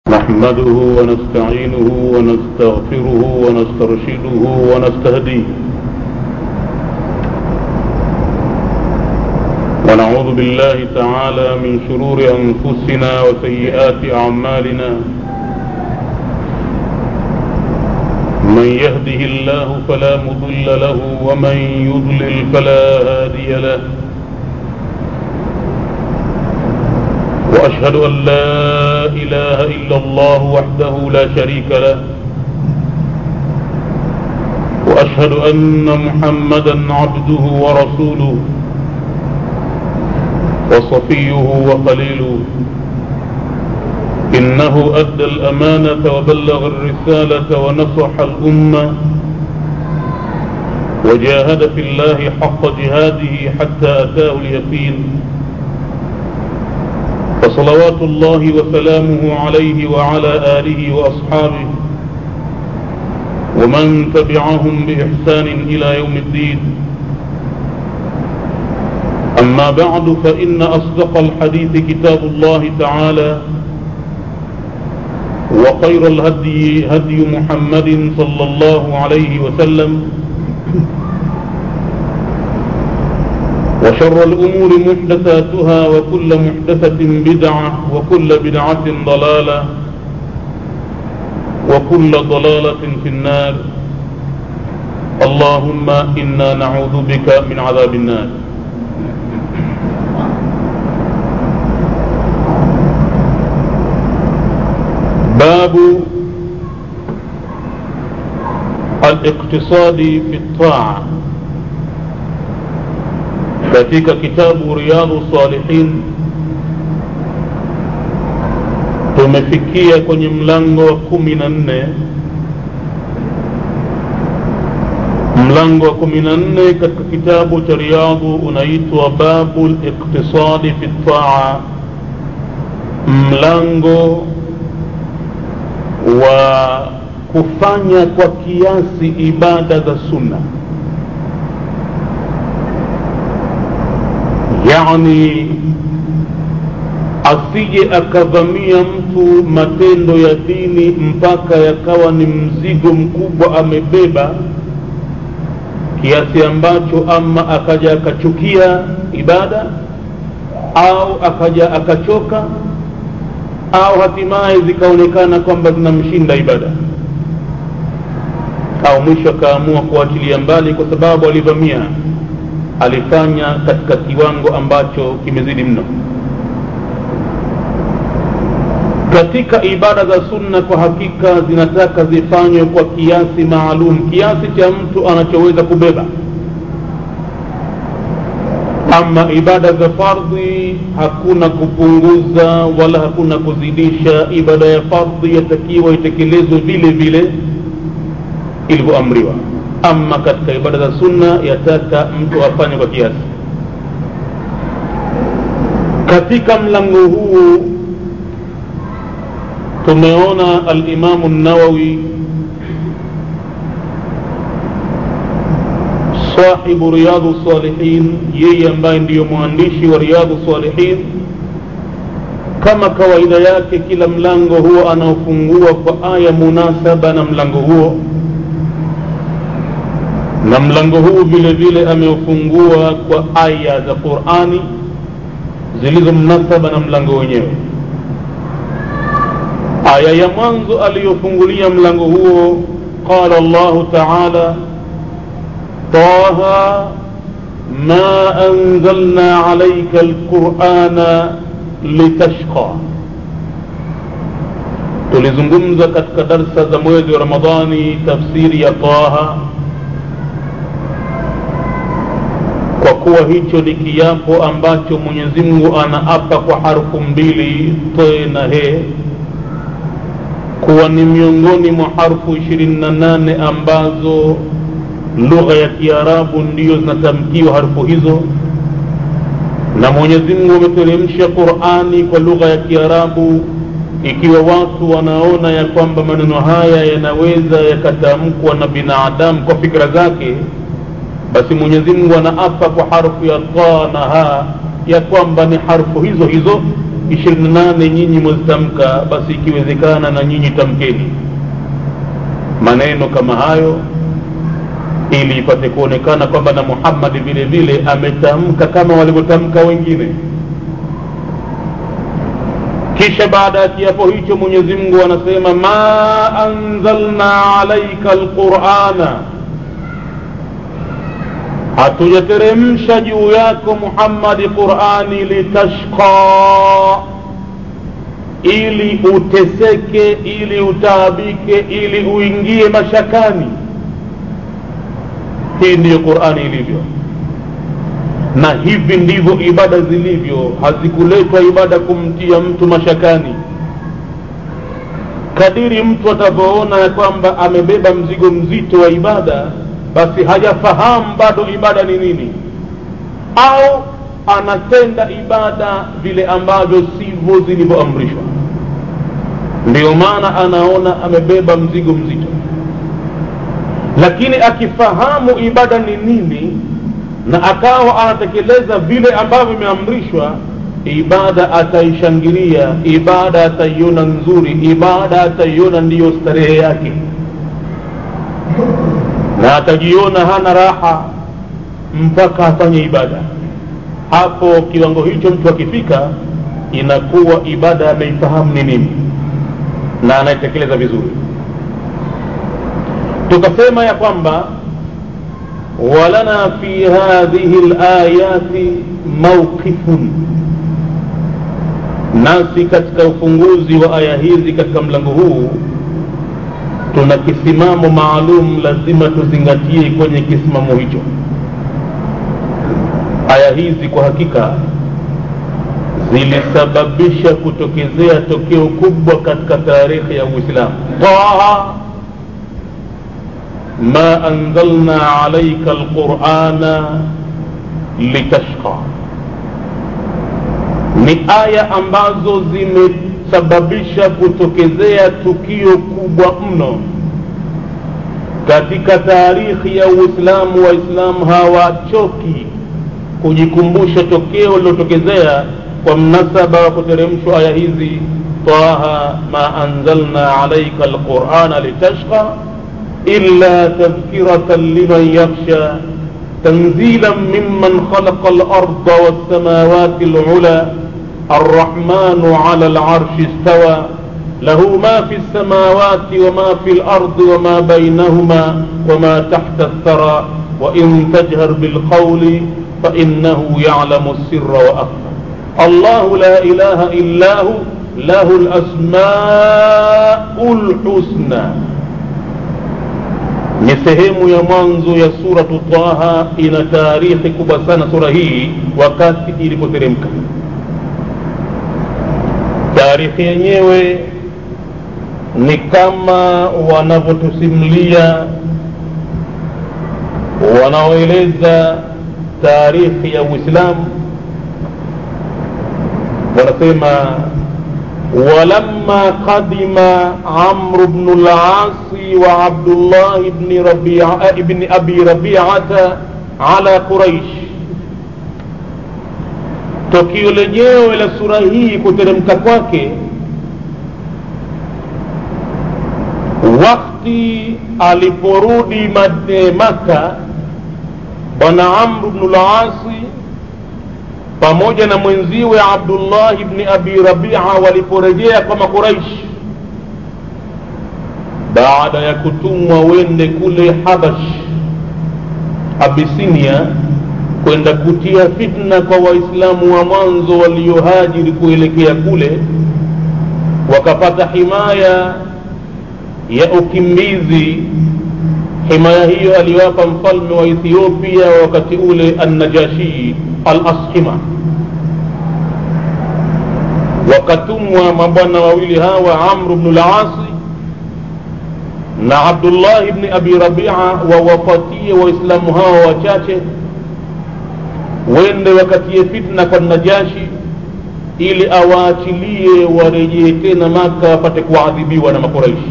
نحمده ونستعينه ونستغفره ونسترشده ونستهديه ونعوذ بالله تعالى من شرور أنفسنا وسيئات أعمالنا من يهده الله فلا مضل له ومن يضلل فلا هادي له واشهد ان لا اله الا الله وحده لا شريك له واشهد ان محمدا عبده ورسوله وصفيه وخليله انه ادى الامانه وبلغ الرساله ونصح الامه وجاهد في الله حق جهاده حتى اتاه اليقين فصلوات الله وسلامه عليه وعلى آله وأصحابه ومن تبعهم بإحسان إلى يوم الدين أما بعد فإن أصدق الحديث كتاب الله تعالى وخير الهدي هدي محمد صلى الله عليه وسلم وشر الأمور محدثاتها وكل محدثة بدعة وكل بدعة ضلالة وكل ضلالة في النار اللهم إنا نعوذ بك من عذاب النار باب الاقتصاد في الطاعه katika kitabu riyadhu salihin tumefikia kwenye mlango wa kumi na nne mlango wa kumi na nne katika kitabu cha riyadhu unaitwa babu liqtisadi fi taa mlango wa kufanya kwa kiasi ibada za sunna yani asije akavamia mtu matendo ya dini mpaka yakawa ni mzigo mkubwa amebeba kiasi ambacho ama akaja akachukia ibada au akaja akachoka au hatimaye zikaonekana kwamba zinamshinda ibada au mwisho akaamua kuachilia mbali kwa sababu alivamia alifanya katika kiwango ambacho kimezidi mno katika ibada za sunna kwa hakika zinataka zifanywe kwa kiasi maalum kiasi cha mtu anachoweza kubeba ama ibada za fardhi hakuna kupunguza wala hakuna kuzidisha ibada ya fardhi yatakiwa itekelezwe vile vile ilivyoamriwa ama katika ibada za sunna yataka mtu afanye kwa kiasi katika mlango huu tumeona alimamu nawawi sahibu riyadhu salihin yeye ambaye ndiyo mwandishi wa riyadhu salihin kama kawaida yake kila mlango huo anaofungua kwa aya munasaba na mlango huo na mlango huu vile vile ameufungua kwa aya za qurani zilizo mnasaba na mlango wenyewe aya ya mwanzo aliyofungulia mlango huo qala llahu taala taha ma anzalna alaika alqurana litashqa tulizungumza katika darsa za mwezi wa ramadhani tafsiri ya taha kwa kuwa hicho ni kiapo ambacho mwenyezi mungu anaapa kwa harfu mbili te na he kuwa ni miongoni mwa harfu ishirini na nane ambazo lugha ya kiarabu ndiyo zinatamkiwa harfu hizo na mwenyezi mungu ameteremsha qurani kwa lugha ya kiarabu ikiwa watu wanaona ya kwamba maneno haya yanaweza yakatamkwa na binadamu kwa fikra zake basi mwenyezi mungu anaapa kwa harfu ya ta na ha ya kwamba ni harfu hizo hizo ishirini na nane nyinyi mwezitamka basi ikiwezekana na nyinyi tamkeni maneno kama hayo ili ipate kuonekana kwamba na muhammadi vile vile ametamka kama walivyotamka wengine kisha baada ya kiapo hicho mwenyezi mungu anasema ma anzalna alaika lqurana hatujateremsha juu yako muhammadi qurani litashqa ili uteseke ili utaabike ili uingie mashakani hii ndiyo qurani ilivyo na hivi ndivyo ibada zilivyo hazikuletwa ibada kumtia mtu mashakani kadiri mtu atavyoona ya kwamba amebeba mzigo mzito wa ibada basi hajafahamu bado ibada ni nini au anatenda ibada vile ambavyo sivyo zilivyoamrishwa ndiyo maana anaona amebeba mzigo mzito lakini akifahamu ibada ni nini na akawa anatekeleza vile ambavyo imeamrishwa ibada ataishangilia ibada ataiona nzuri ibada ataiona ndiyo starehe yake na atajiona hana raha mpaka afanye ibada hapo kiwango hicho mtu akifika inakuwa ibada ameifahamu ni nini na anaitekeleza vizuri tukasema ya kwamba ولنا في هذه الآيات موقف nasi katika ufunguzi wa aya hizi katika mlango huu tuna kisimamo maalum lazima tuzingatie kwenye kisimamo hicho aya hizi kwa hakika zilisababisha kutokezea tokeo kubwa katika taarikhi ya uislamu taha ما أنزلنا عليك القرآن لتشقى ni aya ambazo zimesababisha kutokezea tukio kubwa mno katika taarikhi ya uislamu waislamu hawachoki kujikumbusha tokeo lilotokezea kwa mnasaba wa kuteremshwa aya hizi taha ma anzalna alaika alqurana litashqa إلا تذكرة لمن يخشى تنزيلا ممن خلق الأرض والسماوات العلى الرحمن على العرش استوى له ما في السماوات وما في الأرض وما بينهما وما تحت الثرى وإن تجهر بالقول فإنه يعلم السر وأخفى الله لا إله إلا هو له الأسماء الحسنى ni sehemu ya mwanzo ya suratu taha ina taarikhi kubwa sana sura hii wakati ilipoteremka taarikhi yenyewe ni kama wanavyotusimulia wanaoeleza taarikhi ya uislamu wanasema ولما قدم عمرو بن العاص وعبد الله بن ربيعة ابن أبي ربيعة على قريش tukio lenyewe la sura hii kuteremka kwake wakti aliporudi maka bwana amru bnu lasi pamoja na mwenziwe abdullahi bni abi rabia waliporejea kwa makuraishi baada ya kutumwa wende kule habash abisinia kwenda kutia fitna kwa waislamu wa mwanzo waliohajiri kuelekea kule wakapata himaya ya ukimbizi himaya hiyo aliwapa mfalme wa ethiopia wakati ule annajashii al ashima wakatumwa mabwana wawili hawa amru bnu lasi na abdullahi bni abi rabia wawapatie waislamu hawa wachache wende wakatie fitna kwa najashi ili awaachilie warejee tena maka wapate kuadhibiwa na makuraishi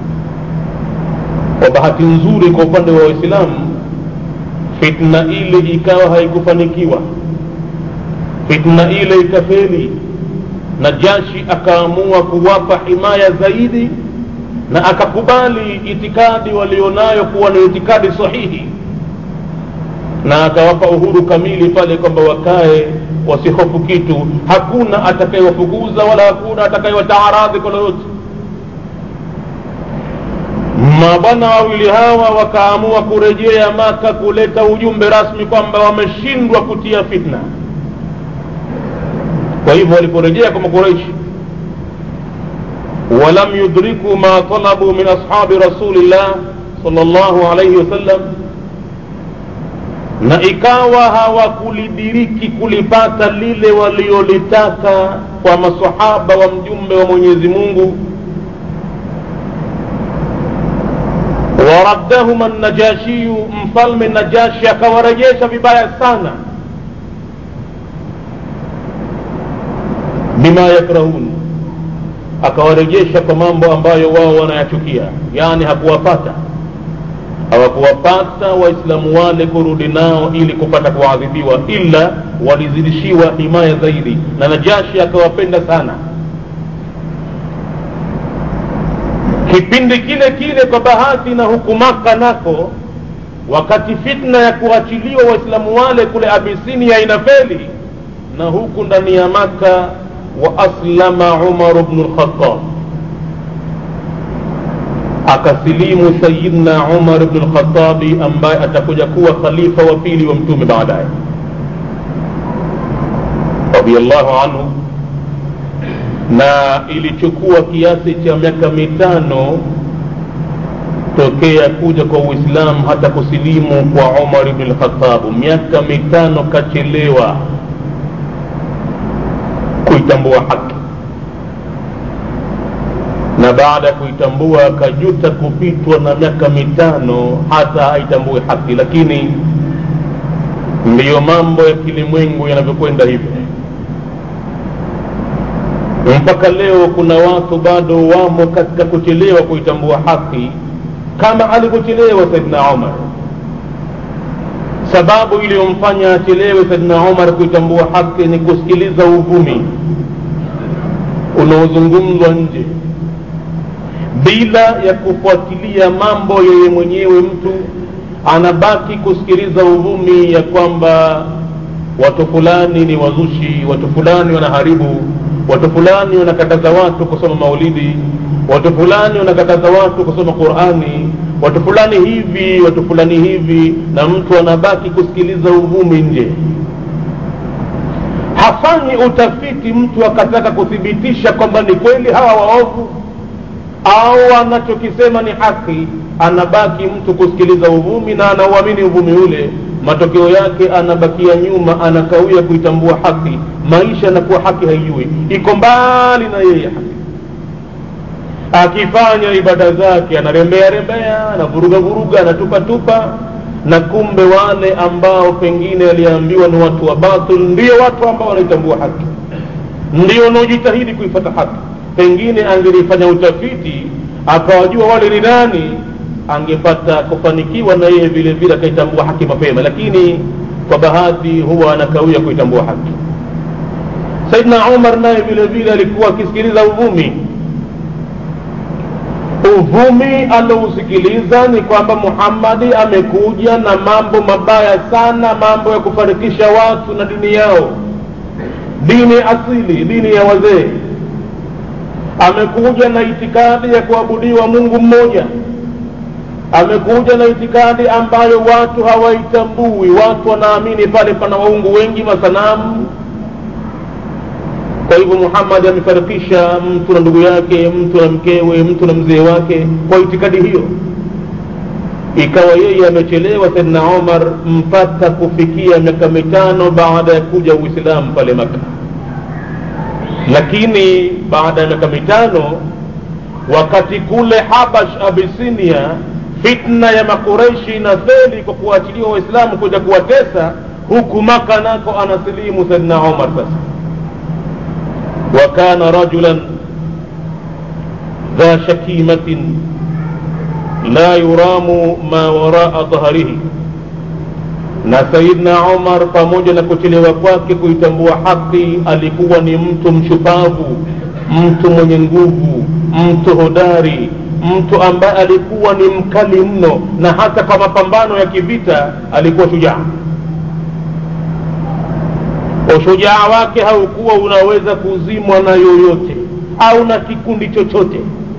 kwa bahati nzuri kwa upande wa waislamu fitna ile ikawa haikufanikiwa fitna ile ikafeli najashi akaamua kuwapa himaya zaidi na akakubali itikadi walionayo kuwa ni itikadi sahihi na akawapa uhuru kamili pale kwamba wakae wasihofu kitu hakuna atakayewafukuza wala hakuna atakayewataaradhi kwa lolote mabwana wawili hawa wakaamua kurejea maka kuleta ujumbe rasmi kwamba wameshindwa kutia fitna kwa hivyo waliporejea kwa makureishi walam yudriku ma talabu min ashabi rasulillah sal llahu alaihi wasallam na ikawa hawakulidiriki kulipata lile waliolitaka kwa masahaba wa mjumbe wa mwenyezi mungu waraddahuma najashiyu mfalme najashi akawarejesha vibaya sana bima yakrahun akawarejesha kwa mambo ambayo wao wanayachukia yaani hakuwapata hawakuwapata waislamu wale kurudi nao ili kupata kuadhibiwa ila walizidishiwa himaya zaidi na najashi akawapenda sana kipindi kile kile kwa bahati na huku maka nako wakati fitna ya kuachiliwa waislamu wale kule abisinia inafeli na huku ndani ya maka wa aslama umaru bnu lkhatab akasilimu sayidna umar bnu lkhatabi ambaye atakuja kuwa khalifa wa pili wa mtume baadaye radiallahu anhu na ilichukua kiasi cha miaka mitano tokea kuja kwa uislamu hata kusilimu kwa umar bni lkhatabu miaka mitano kachelewa kuitambua haki na baada ya kuitambua akajuta kupitwa na miaka mitano hata aitambue haki lakini ndiyo mambo ya kilimwengu yanavyokwenda hivyo mpaka leo kuna watu bado wamo katika kuchelewa kuitambua haki kama alivyochelewa saidna umar sababu iliyomfanya achelewe saidna umar kuitambua haki ni kusikiliza uvumi unaozungumzwa nje bila ya kufuatilia mambo yeye mwenyewe mtu anabaki kusikiliza uvumi ya kwamba watu fulani ni wazushi watu fulani wanaharibu watu fulani wanakataza watu kusoma maulidi watu fulani wanakataza watu kusoma qurani watu fulani hivi watu fulani hivi na mtu anabaki kusikiliza uvumi nje hafanyi utafiti mtu akataka kuthibitisha kwamba ni kweli hawa waovu au anachokisema ni haki anabaki mtu kusikiliza uvumi na anauamini uvumi ule matokeo yake anabakia nyuma anakawia kuitambua haki maisha anakuwa haki haijui iko mbali na yeye haki akifanya ibada zake anarembea rembea anavuruga vuruga anatupatupa na kumbe wale ambao pengine aliambiwa ni watu wa batil ndio watu ambao wanaitambua haki ndio wanaojitahidi kuifata haki pengine angelifanya utafiti akawajua wale ni nani angepata kufanikiwa na yeye vile vile akaitambua haki mapema lakini kwa bahati huwa anakawia kuitambua haki saidna umar naye vile vile alikuwa akisikiliza uvumi uvumi alousikiliza ni kwamba muhammadi amekuja na mambo mabaya sana mambo ya kufarikisha watu na dini yao dini asili dini ya wazee amekuja na itikadi ya kuabudiwa mungu mmoja amekuja na itikadi ambayo watu hawaitambui watu wanaamini pale pana waungu wengi masanamu kwa hivyo muhammadi amefarikisha mtu na ndugu yake mtu na mkewe mtu na mzee wake kwa itikadi hiyo ikawa yeye amechelewa saidna omar mpaka kufikia miaka mitano baada ya kuja uislamu pale maka lakini baada ya miaka mitano wakati kule habash abisinia fitna ya makureishi na feli kwa kuachiliwa waislamu kuja kuwatesa huku maka nako anasilimu saidna omar sasa وكان رجلا ذا شكيمة لا يرام ما وراء ظهره na sayidna umar pamoja na kuchelewa kwake kuitambua haki alikuwa ni mtu mshupavu mtu mwenye nguvu mtu hodari mtu ambaye alikuwa ni mkali mno na hata kwa mapambano ya kivita alikuwa shujaa ushujaa wake haukuwa unaweza kuzimwa na yoyote au na kikundi chochote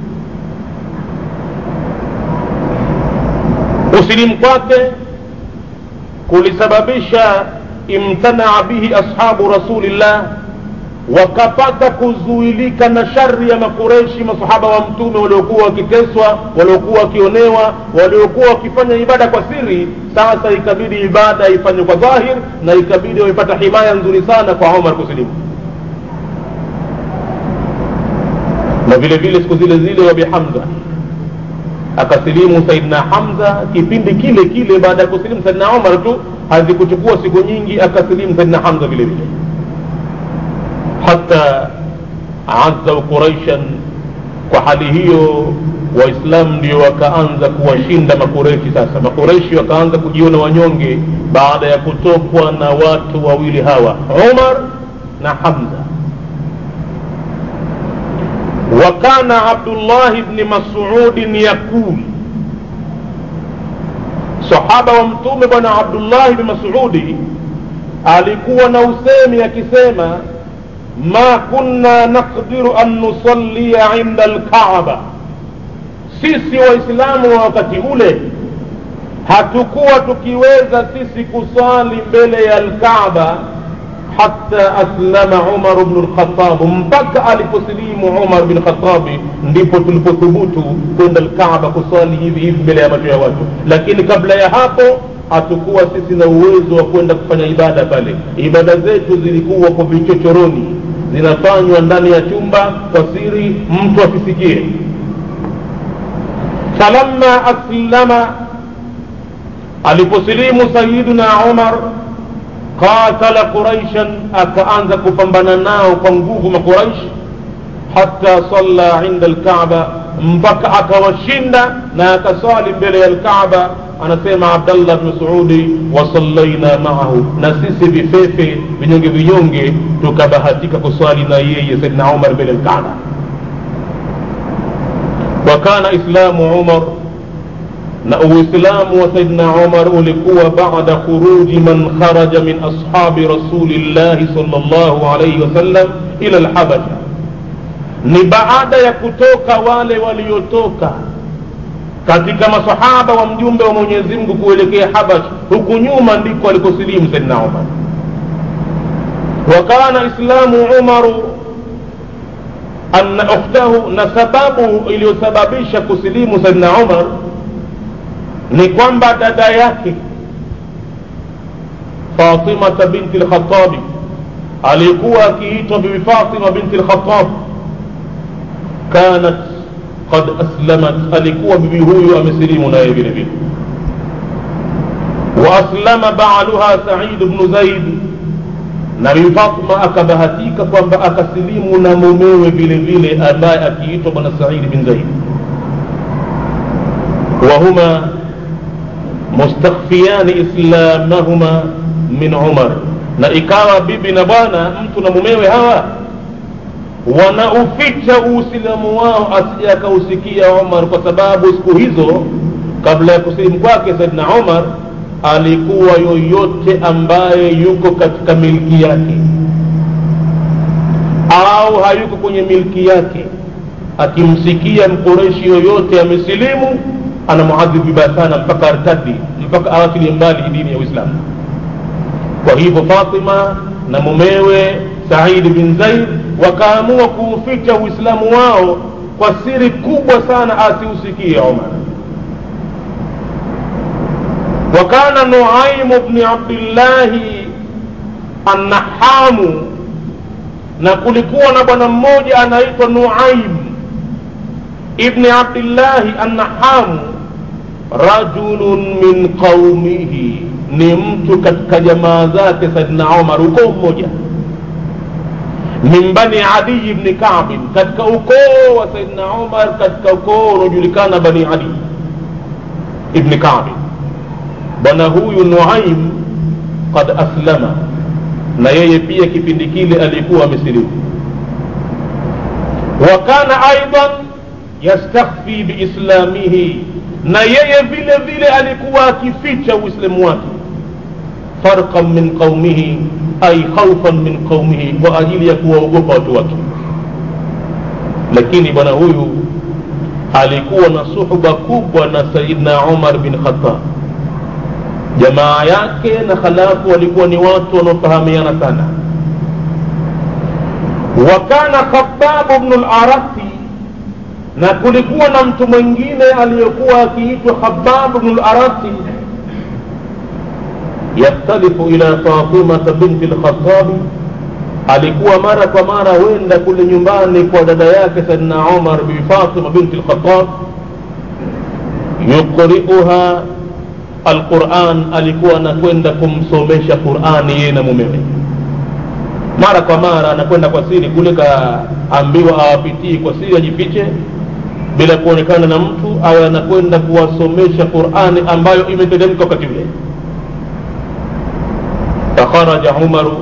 usilimu kwake kulisababisha imtanaa bihi ashabu rasulillah wakapata kuzuilika na shari ya makureshi masahaba wa mtume waliokuwa wakiteswa waliokuwa wakionewa waliokuwa wakifanya ibada kwa siri sasa ikabidi ibada ifanywe kwa dhahir na ikabidi waipata himaya nzuri sana kwa umar kusilimu na vile vile siku zile zile wabi hamza akasilimu saidna hamza kipindi kile kile baada ya kusilimu saidna umar tu hazikuchukua siku nyingi akasilimu saidna hamza vile vile hata azau quraishan kwa hali hiyo waislamu ndio wakaanza kuwashinda makureshi sasa makureshi wakaanza kujiona wanyonge baada ya kutokwa na watu wawili hawa umar na hamza وكان عبد الله بن مسعود يقول صحابة ومتوم بن عبد الله بن مسعود alikuwa na usemi akisema ma kunna naqdiru an nusallia inda alkaaba sisi waislamu wa wakati ule hatukuwa tukiweza sisi kusali mbele ya alkaaba hata aslama umar bnu lkhatab mpaka aliposilimu umar bin khatabi ndipo tulipothubutu kwenda lkaaba kuswali hivi hivi mbele ya macho ya watu lakini kabla ya hapo hatukuwa sisi na uwezo wa kwenda kufanya ibada pale ibada zetu zilikuwa kwa vichochoroni zinafanywa ndani ya chumba kwa siri mtu asisikie falamma aslama aliposilimu sayiduna umar qatala quraishan akaanza kupambana nao kwa nguvu maquraish hata salla inda alkaaba mpaka akawashinda na akaswali mbele ya alkaaba anasema abdallah bni masudi wasallaina maahu na sisi vifefe vinyonge vinyonge tukabahatika kuswali na yeye saidna umar mbele alkaaba wakana islamu umar na uislamu wa saidna umar ulikuwa bada khuruji man kharaja min ashabi rasulillahi sal llahu alaihi wasallam ila lhabasha ni baada ya kutoka wale waliotoka katika masahaba wa mjumbe wa mwenyezi mungu kuelekea habash huku nyuma ndiko alikosilimu saidna umar wakana islamu umaru anna ukhtahu na sababu iliyosababisha kusilimu saidna umar ni kwamba dada yake fatimata binti lkhatabi alikuwa akiitwa bibi fatima binti lkhatab kanat qad aslamat alikuwa bibi huyu amesilimu naye vile vile waaslama baaluha said bnu zaid na bibi fatima akabahatika kwamba akasilimu na mumewe vile vile ambaye akiitwa bwana saidi bin zaid wahuma mustakhfiyani islamahuma min umar na ikawa bibi na bwana mtu na mumewe hawa wanauficha uislamu wao asije akausikia umar kwa sababu siku hizo kabla ya kusilimu kwake saidna umar alikuwa yoyote ambaye yuko katika milki yake au hayuko kwenye milki yake akimsikia mkoreshi yoyote amesilimu anamuadhibu vibaya sana mpaka artadi mpaka awachilie mbali dini ya uislamu kwa hivyo fatima na mumewe saidi bin zaid wakaamua kuuficha uislamu wao kwa siri kubwa sana asiusikie umar وكان نعيم بن عبد الله النحام na kulikuwa na bwana mmoja anaitwa nuaim ibni abdillahi annahamu rajulun min qaumihi ni mtu katika jamaa zake saidna umar ukoo mmoja min bani adiyi bni kabin katika ukoo wa saidna umar katika ukoo unaojulikana bani adi ibni kabin bwana huyu nuaim qad aslama na yeye pia kipindi kile alikuwa amesilimu wa kana aidan yastakhfi biislamihi na yeye vile vile alikuwa akificha uislamu wake farqan min qaumihi ay khaufan min qaumihi kwa ajili ya kuwaogopa watu wake lakini bwana huyu alikuwa na suhba kubwa na sayidna umar bin khatab jamaa yake na khalafu walikuwa ni watu wanaofahamiana sana wa kana khababu bnu larati na kulikuwa na mtu mwingine aliyekuwa akiitwa khababu bnu larati yaktalifu ila fatimata binti lkhatabi alikuwa mara kwa mara wenda kule nyumbani kwa dada yake saidna umar bibi fatima binti lkhatab yuqriuha alquran alikuwa anakwenda kumsomesha qurani yeye na mumewe mara kwa mara anakwenda kwa siri kule kaambiwa awapitii kwa siri ajifiche bila kuonekana na mtu awe anakwenda kuwasomesha qurani ambayo imeteremka wakati ule fakharaja umaru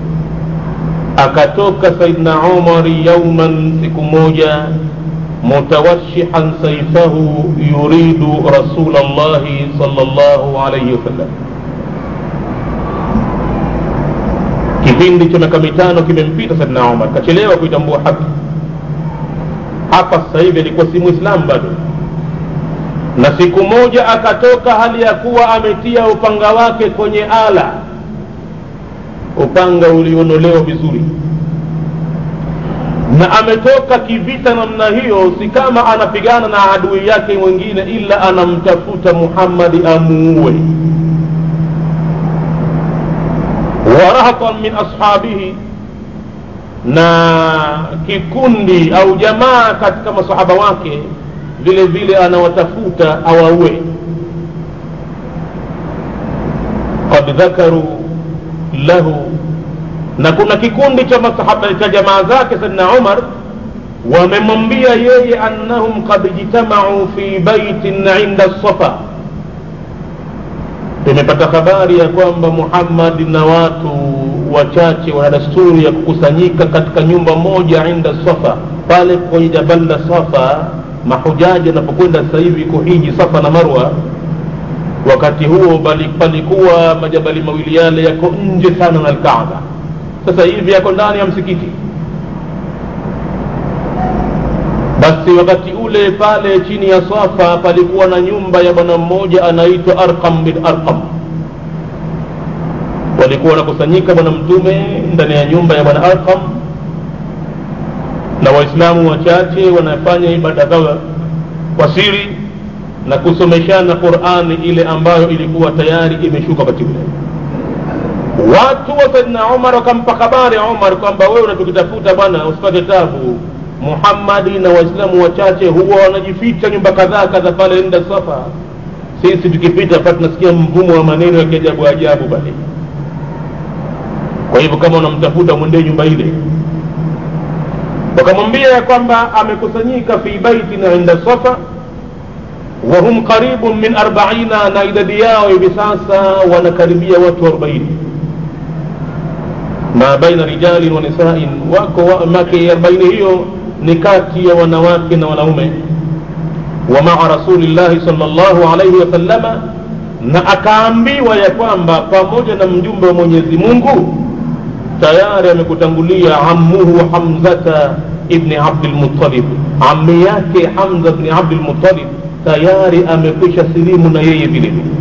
akatoka saidna umari yauman siku moja mutawashihan saifahu yuridu rasul llahi sal llahu alaihi wasallam kipindi cha miaka mitano kimempita saidna umar kachelewa kuitambua haki hapa sasa hivi alikuwa si mwislamu bado na siku moja akatoka hali ya kuwa ametia upanga wake kwenye ala upanga ulionolewa vizuri na ametoka kivita namna hiyo si kama anapigana na adui yake mwingine ila anamtafuta muhammadi amuue warahatan min ashabihi na kikundi au jamaa katika masahaba wake vile vile anawatafuta awaue qad dhakaru lahu na kuna kikundi cha masahaba cha jamaa zake saidna umar wamemwambia yeye annahum qad ijtamau fi baitin inda safa tumepata habari ya kwamba muhammadi na watu wachache wana dasturi ya kukusanyika katika nyumba moja inda safa pale kwenye jabal la safa mahujaji wanapokwenda sasa hivi kuhiji safa na marwa wakati huo bali palikuwa majabali mawili yale yako nje sana na alkaaba sasa hivi yako ndani ya msikiti basi wakati ule pale chini ya safa palikuwa na nyumba ya bwana mmoja anaitwa arqam bin arqam walikuwa wanakusanyika bwana mtume ndani ya nyumba ya bwana arqam na waislamu wachache wanafanya ibada zao kwa siri na kusomeshana qurani ile ambayo ilikuwa tayari imeshuka wakati ule watu wa saidna umar wakampa habari umar kwamba wewe unatukitafuta bwana usipate tabu muhammadi na waislamu wachache huwa wanajificha nyumba kadhaa kadha pale nda safa sisi tukipita pa tunasikia mvumo wa maneno ya kiajabu ajabu pale kwa hivyo kama unamtafuta mwendee nyumba ile wakamwambia ya kwamba amekusanyika fi baitin inda safa wahum qaribun min arbaina na idadi yao hivi sasa wanakaribia watu arobaini ma baina rijalin wa nisain wako wa, make arobaini hiyo ni kati ya wanawake na wanaume wa maa rasulillahi sal llahu alaihi wasallama na akaambiwa ya kwamba pamoja na mjumbe wa mwenyezi mungu tayari amekutangulia ammuhu hamzata ibni abdilmutalib ammi yake hamza bni abdilmutalib tayari amekwisha silimu na yeye vile vile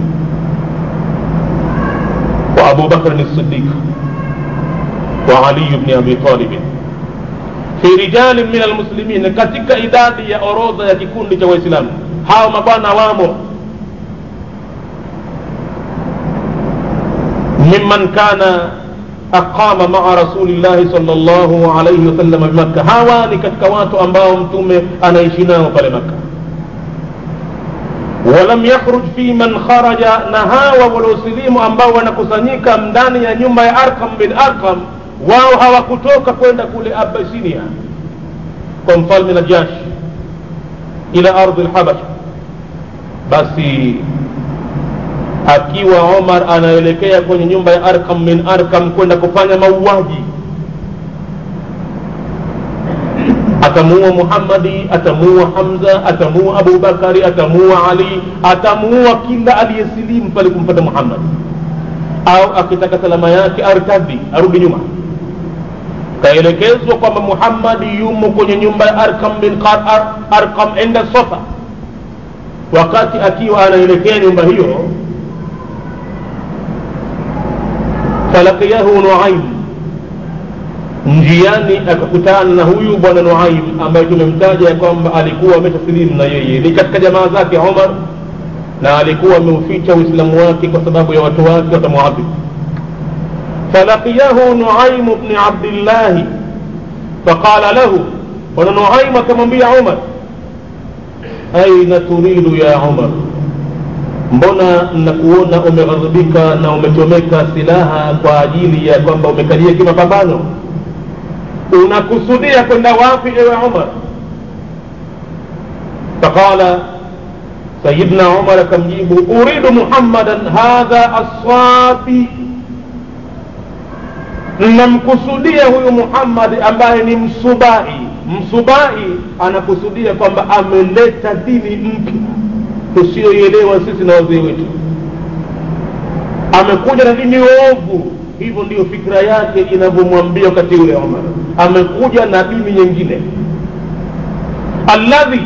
wa abu bakrin sidiq wa aliyu bni abi talibin fi rijalin min almuslimin katika idadi ya orodha ya kikundi cha waislamu hawa mabwana wamo mimman kana aqama maa rasulillahi sal llahu alaihi wasalama bimakka hawa ni katika watu ambao mtume anaishi nao pale makka walam yakhruj fi man kharaja na hawa waliosilimu ambao wanakusanyika ndani ya nyumba ya arqam bin arqam wao hawakutoka kwenda kule abasinia kwa mfalme najash ila ardhi lhabasha basi akiwa omar anaelekea kwenye nyumba ya arkam min arkam kwenda kufanya mauaji atamuua muhammadi atamuua hamza atamuua abubakari atamuua ali atamuua kila aliyesilimu pale kumpata muhammad au akitaka salama yake artadi arudi nyuma kaelekezwa kwamba muhammadi yumo kwenye nyumba ya arkam bin Ar arkam enda sofa wakati akiwa anaelekea nyumba hiyo falakiyahu nuaim njiani akakutana na huyu bwana nuaim ambaye tumemtaja ya kwamba alikuwa ameshasilimu na yeye ni katika jamaa zake omar na alikuwa ameuficha uislamu wake kwa sababu ya watu wake watamuadhibu falakiyahu nuaimu bni abdillahi faqala lahu bwana nuaim akamwambia umar aina turidu ya umar mbona nakuona umeghadhibika na umechomeka silaha kwa ajili ya kwamba umekalia kimapambano unakusudia kwenda wapi ewe umar faqala sayidna umar akamjibu uridu muhammadan hadha aswabi namkusudia huyu muhammadi ambaye ni msubai msubai anakusudia kwamba ameleta dini mpya tusiyoielewa sisi na wazee wetu amekuja na dini ovu hivyo ndiyo fikra yake inavyomwambia wakati ule omar amekuja na dini nyingine alladhi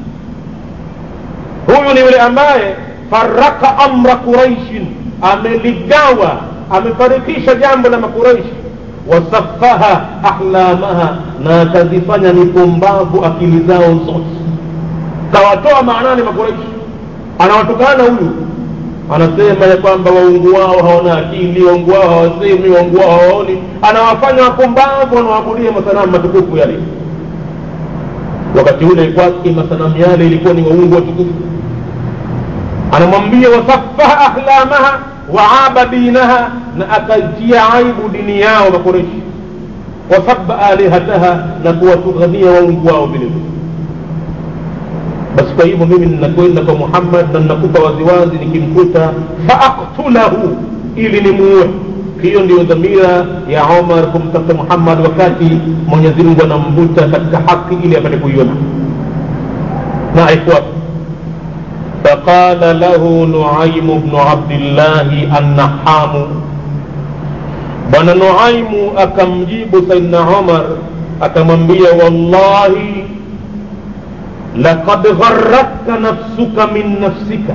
huyu ni yule ambaye faraka amra quraishin ameligawa amefarikisha jambo la makuraishi wasafaha ahlamaha na akazifanya ni pumbavu akili zao zote kawatoa maanani makuraishi anawatukana huyu anasema ya kwamba waungu wao hawana akili waungu wao hawasemi waungu wao hawaoni anawafanya wapumbavu wanawaabudia masanamu matukufu yale wakati ule kwake masanamu yale ilikuwa ni waungu watukufu anamwambia wasafaha ahlamaha waaba dinaha na akaitia aibu dini yao makureshi wasaba alihataha na kuwatughania waungu wao vile vile basi kwa hivyo mimi ninakwenda kwa muhammad na ninakupa waziwazi nikimkuta faaktulahu ili nimuue hiyo ndiyo dhamira ya omar kumtafuta muhammad wakati mwenyezi mungu anamvuta katika haki ili apate kuiona na ifuata فقال له نعيم بن عبد الله النحام bwana nuaimu akamjibu saidna umar akamwambia wallahi laqad gharratka nafsuka min nafsika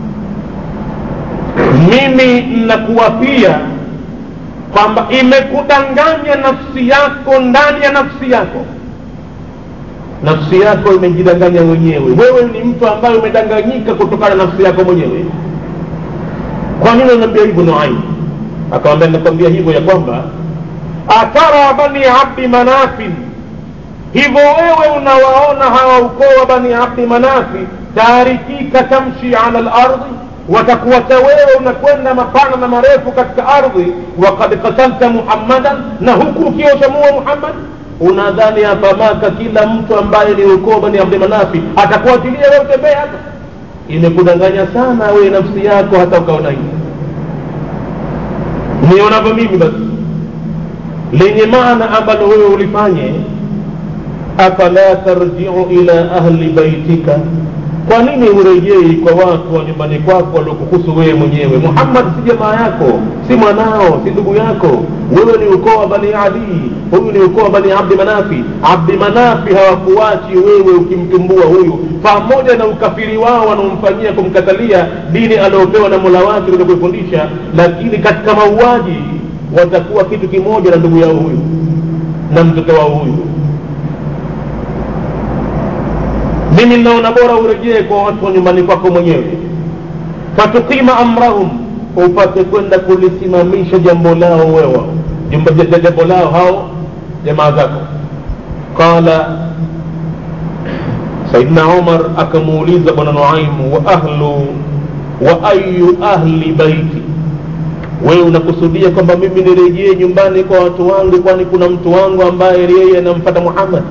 mimi nakuwapia kwamba imekudanganya nafsi yako ndani ya nafsi yako nafsi yako imejidanganya mwenyewe wewe ni mtu ambaye umedanganyika kutokana na nafsi yako mwenyewe kwa nini unaambia hivyo nuaimu akamwambia nakwambia hivyo ya kwamba atara bani abdi manafin hivyo wewe unawaona hawa ukoo wa bani abdi manafi tarikika tamshi ala lardhi watakuwacha wewe unakwenda mapana na marefu katika ardhi wakad katalta muhammadan na huku ukiwa ushamua muhammad unadhani hapa maka kila mtu ambaye ni ukoo bani abdi manafi atakuachilia wewe utembee hapa imekudanganya sana wewe nafsi yako hata ukaona hivi nionavyo mimi basi lenye maana ambalo wewe ulifanye afala tarjiu ila ahli baitika kwa nini urejei kwa watu wa nyumbani kwako waliokuhusu wewe mwenyewe muhammad si jamaa yako si mwanao si ndugu yako wewe ni ukoo wa bani adii huyu ni ukoo wa bani abdi manafi abdi manafi hawakuachi wewe ukimtumbua huyu pamoja na ukafiri wao wanaomfanyia kumkatalia dini aliopewa na mola wake kuja kuifundisha lakini katika mauaji watakuwa kitu kimoja na ndugu yao huyu na mtoto wao huyu mimi naona bora urejee kwa watu wa nyumbani kwako mwenyewe fatukima amrahum upate kwenda kulisimamisha jambo lao wewa jambo lao hao jamaa zako qala saidna umar akamuuliza bwana nuaimu wa ahlu wa ayu ahli baiti wewe unakusudia kwamba mimi nirejee nyumbani kwa watu wangu kwani kuna mtu wangu ambaye yeye anampata muhammad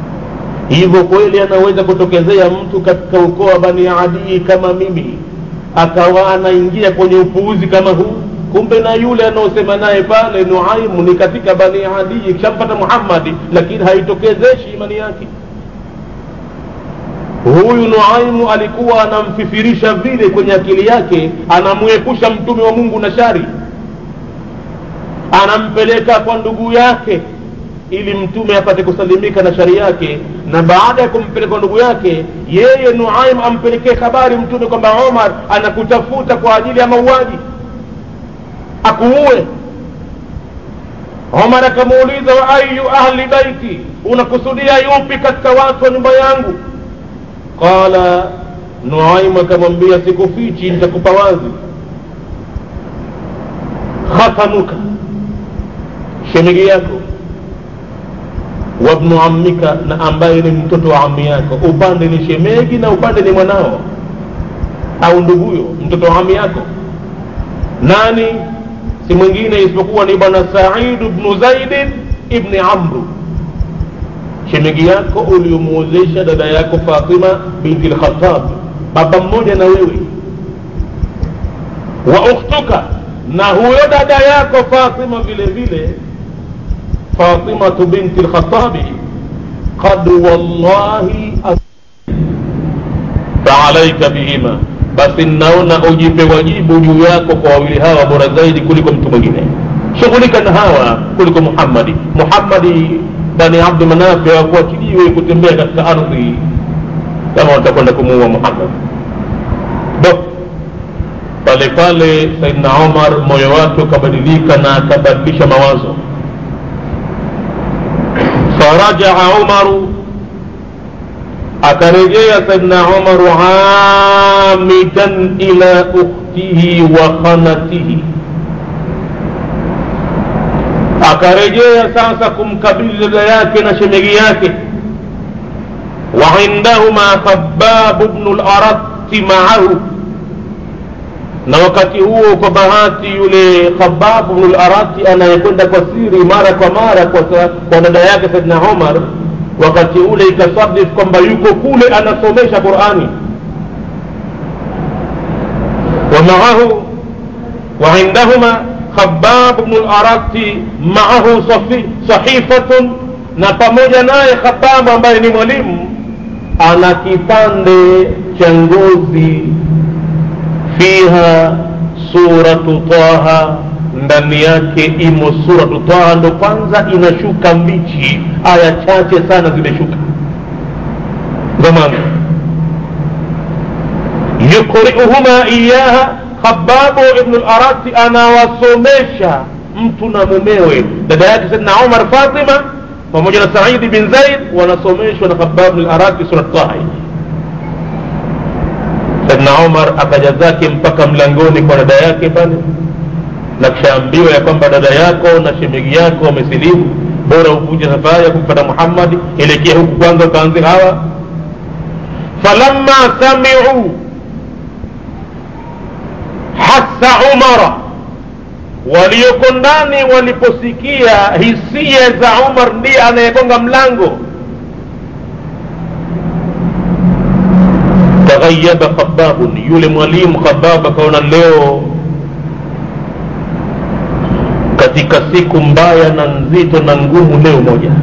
hivyo kweli anaweza kutokezea mtu katika ukoo wa bani adii kama mimi akawa anaingia kwenye upuuzi kama huu kumbe na yule anaosema naye pale nuaimu ni katika bani adii kishampata muhammadi lakini haitokezeshi imani yake huyu nuaimu alikuwa anamfifirisha vile kwenye akili yake anamwepusha mtume wa mungu na shari anampeleka kwa ndugu yake ili mtume apate kusalimika na shari yake na baada ya kumpeleka kwa ndugu yake yeye nuaim ampelekee habari mtume kwamba omar anakutafuta kwa ajili ya mauaji akuue omar akamuuliza wa ayu ahli baiti unakusudia yupi katika watu wa nyumba yangu qala nuaimu akamwambia sikufichi nitakupa wazi khatanuka shemegi yako wabnu ammika na ambaye ni mtoto wa ami yako upande ni shemegi na upande ni mwanao au nduguyo mtoto wa ami yako nani si mwingine isipokuwa ni bwana saidu bnu zaidin ibni amru shemegi yako uliomuozesha dada yako fatima binti lkhatab baba mmoja na wewe wa ukhtuka na huyo dada yako fatima vile vile fatimatu binti lkhatabi qad wallahi faalaika bihima basi naona ujipe wajibu juu yako kwa wawili hawa bora zaidi kuliko mtu mwingine shughulika na hawa kuliko muhammadi muhammadi bani abdu manafi hawakuachiliwe kutembea katika ardhi kama watakwenda kumuua muhammad do pale pale saidna omar moyo wake ukabadilika na akabadilisha mawazo farajaa umaru akarejea saidna umaru amidan ila ukhtihi wa khanatihi akarejea sasa kumkabili dada yake na shemegi yake waindahuma khababu bnu larati maahu na wakati huo kwa bahati yule khababu bnu larati anayekwenda kwa siri mara kwa mara kwa, kwa dada yake saidna umar wakati ule ikasadif kwamba yuko kule anasomesha qurani ومعه وعندهما خباب بن الأرت معه صفي صحيفة na pamoja naye khababu ambaye ni mwalimu ana kipande cha ngozi fiha suratu taha ndani yake imo suratu taha ndo kwanza inashuka mbichi aya chache sana zimeshuka zamani yukriuhuma iyaha khababu ibnu larati anawasomesha mtu na mumewe dada yake saidna umar fatima pamoja na saidi bin zaid wanasomeshwa na khababu larati surat taha saidna umar akaja zake mpaka mlangoni kwa dada yake pale na kishaambiwa ya kwamba dada yako na shemegi yako wamesilimu bora uvunje safari ya kumpata muhammadi elekea huku kwanza ukaanze hawa falamma samiu hasa umara walioko ndani waliposikia hisia za umar ndiye anayegonga mlango taghayaba khababun yule mwalimu khabab akaona leo katika siku mbaya na nzito na ngumu leo moja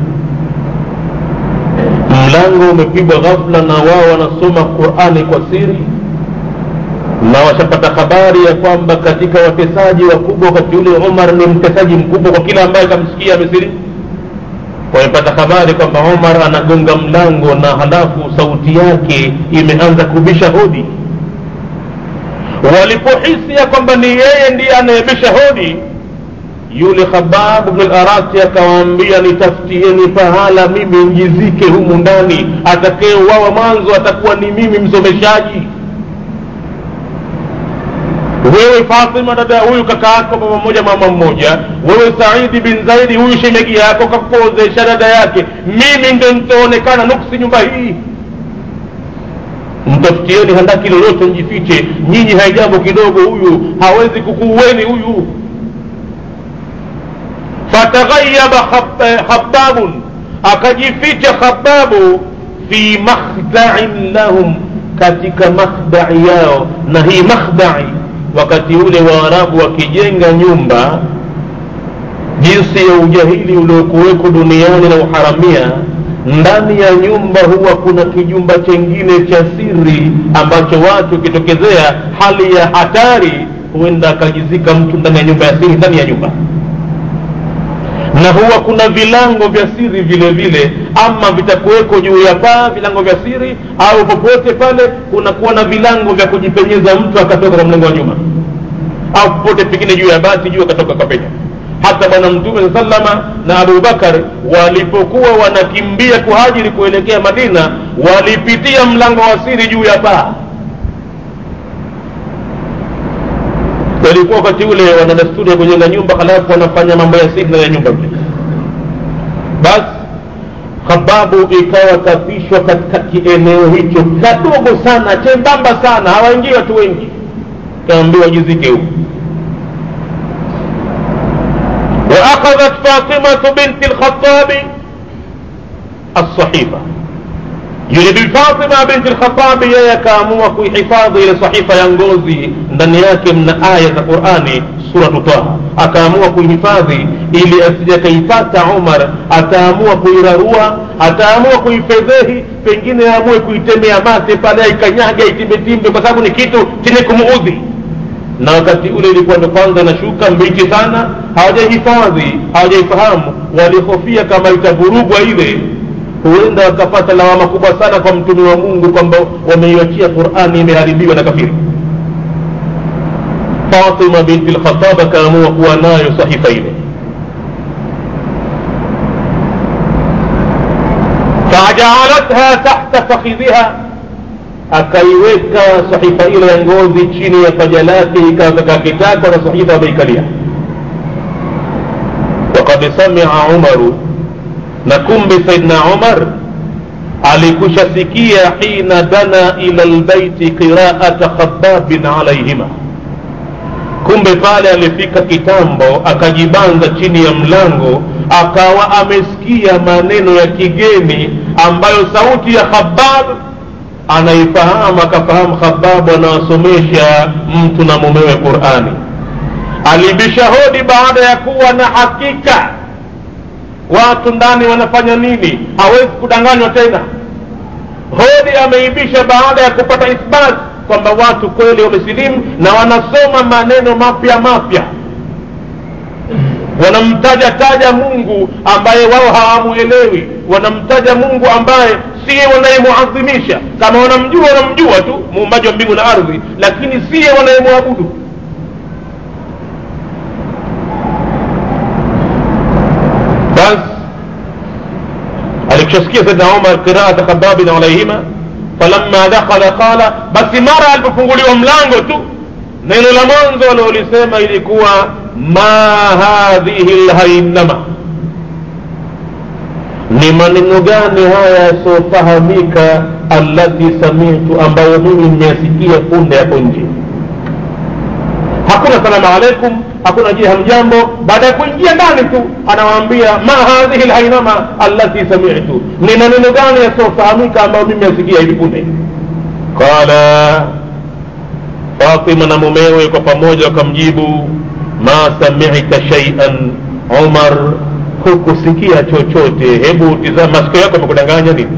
mlango umepigwa ghafla na wao wanasoma qurani kwa siri na washapata habari ya kwamba katika watesaji wakubwa wakati ule umar ni mtesaji mkubwa kwa kila ambaye kamsikia amesilimu wamepata habari kwamba umar anagonga mlango na halafu sauti yake imeanza kubisha hodi walipohisi ya kwamba ni yeye ndiye anayebisha hodi yule khabab bnu larati akawaambia nitafutieni pahala mimi njizike humu ndani atakayeuawa mwanzo atakuwa ni mimi msomeshaji wewe fatima dada ya huyu kaka yako baba mmoja mama mmoja wewe saidi bin zaidi huyu shemegi yako kakupozesha dada yake mimi ndo nitaonekana nuksi nyumba hii mtafutieni handaki lolote mjifiche nyinyi haijambo kidogo huyu hawezi kukuueni huyu fataghayyaba khababun akajificha khababu fi makhda'in lahum katika makhdai yao na hii makhdai wakati ule waarabu wakijenga nyumba jinsi ya ujahili uliokuweko duniani na uharamia ndani ya nyumba huwa kuna kijumba chengine cha siri ambacho watu ukitokezea hali ya hatari huenda akajizika mtu ndani ya nyumba ya siri ndani ya nyumba na huwa kuna vilango vya siri vile vile ama vitakuweko juu ya paa vilango vya siri au popote pale kunakuwa na vilango vya kujipenyeza mtu akatoka kwa mlango wa nyuma au popote pengine juu ya bati juu akatoka kapenya hata bwana mtume saa salama na abubakar walipokuwa wanakimbia kuhajiri kuelekea madina walipitia mlango wa siri juu ya paa walikuwa wakati ule wana desturi ya kujenga nyumba halafu wanafanya mambo ya siri ndani ya nyumba vile basi khababu ikawa kapishwa katika kieneo hicho kadogo sana chembamba sana hawaingii watu wengi kaambiwa jizike huku واخذت فاطمة بنت الخطاب الصحيفة yule bi fatima binti lkhatabi yeye akaamua kuihifadhi ile sahifa ya ngozi ndani yake mna aya za qurani suratu taha akaamua kuihifadhi ili asije akaipata umar ataamua kuirarua ataamua kuifedhehi pengine aamue kuitemea mate pale aikanyaga itimbetimbe kwa sababu ni kitu chenye kumuudhi na wakati ule ilikuwa ndo kwanza inashuka mbichi sana hawajahifadhi hawajaifahamu walihofia kama itavurugwa ile huenda wakapata lawama kubwa sana kwa mtume wa mungu kwamba wameiachia qurani imeharibiwa na kafiri fatima binti lkhatab akaamua kuwa nayo sahifa ile fajaalatha tahta fakhidhiha akaiweka sahifa ile ya ngozi chini ya paja lake ikawa kitako na sahifa ameikalia wakad samia umaru na kumbe saidna umar alikusha sikia hina dana ila lbaiti qiraata khababin alaihima kumbe pale alifika kitambo akajibanza chini ya mlango akawa amesikia maneno ya kigeni ambayo sauti ya khabab anaifahamu akafahamu khababu anawasomesha mtu na mumewe qurani alibisha hodi baada ya kuwa na hakika watu ndani wanafanya nini hawezi kudanganywa tena hodi ameibisha baada ya kupata ithbat kwamba watu kweli wamesilimu na wanasoma maneno mapya mapya wanamtaja taja mungu ambaye wao hawamwelewi wanamtaja mungu ambaye siye wanayemuadhimisha kama wanamjua wanamjua tu muumbaji wa mbingu na ardhi lakini siye wanayemwabudu basi alikushasikia saidna umar qiraata khababin alaihima falamma dakhala qala basi mara alipofunguliwa mlango tu neno la mwanzo aliolisema ilikuwa ma hadhihi lhainama ni maneno gani haya yasiofahamika allati samitu ambayo mimi nimeyasikia punde hapo nje hakuna salamu alaikum hakuna je hamjambo baada ya kuingia ndani tu anawaambia ma hadhihi lhainama allati samitu ni maneno gani yasiofahamika ambayo mimi yasikia hivi punde qala fatima na mumewe kwa pamoja wakamjibu ma samita shaian umar hukusikia chochote hebu tizama masikio yako amekudanganya nini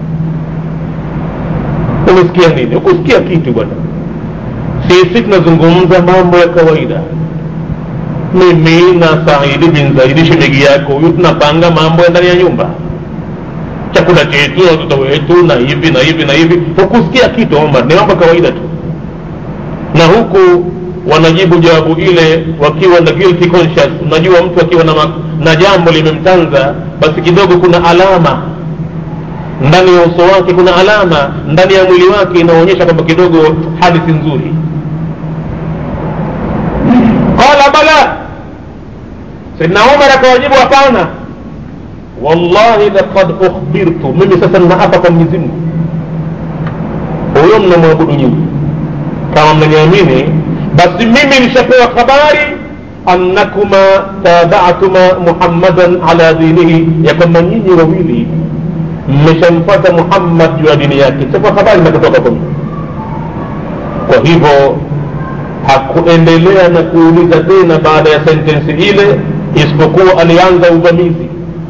umesikia nini hukusikia kitu bwana sisi tunazungumza mambo ya kawaida mimi na saidi bin zaidi shemegi yako huyu tunapanga mambo ya ndani ya nyumba chakula chetu na watoto wetu na hivi na hivi na hivi hukusikia kitu omar ni mambo ya kawaida tu na huku wanajibu jawabu ile wakiwa na guilty conscious unajua mtu akiwa na, na jambo limemtanza basi kidogo kuna alama ndani ya uso wake kuna alama ndani ya mwili wake inaonyesha kwamba kidogo hali si nzuri qala bala saidna umar akawajibu hapana wallahi laqad ukhbirtu mimi sasa ninaapa kwa mwenyezi mungu huyo mnamwabudu nyinyi kama mnaniamini basi mimi nishapewa habari annakuma tabatuma muhammadan ala dinihi ya kwamba nyinyi wawili mmeshamfata muhammad juu ya dini yake chapewa habari na kutoka kwa mimi kwa hivyo hakuendelea na kuuliza tena baada ya sentensi ile isipokuwa alianza uvamizi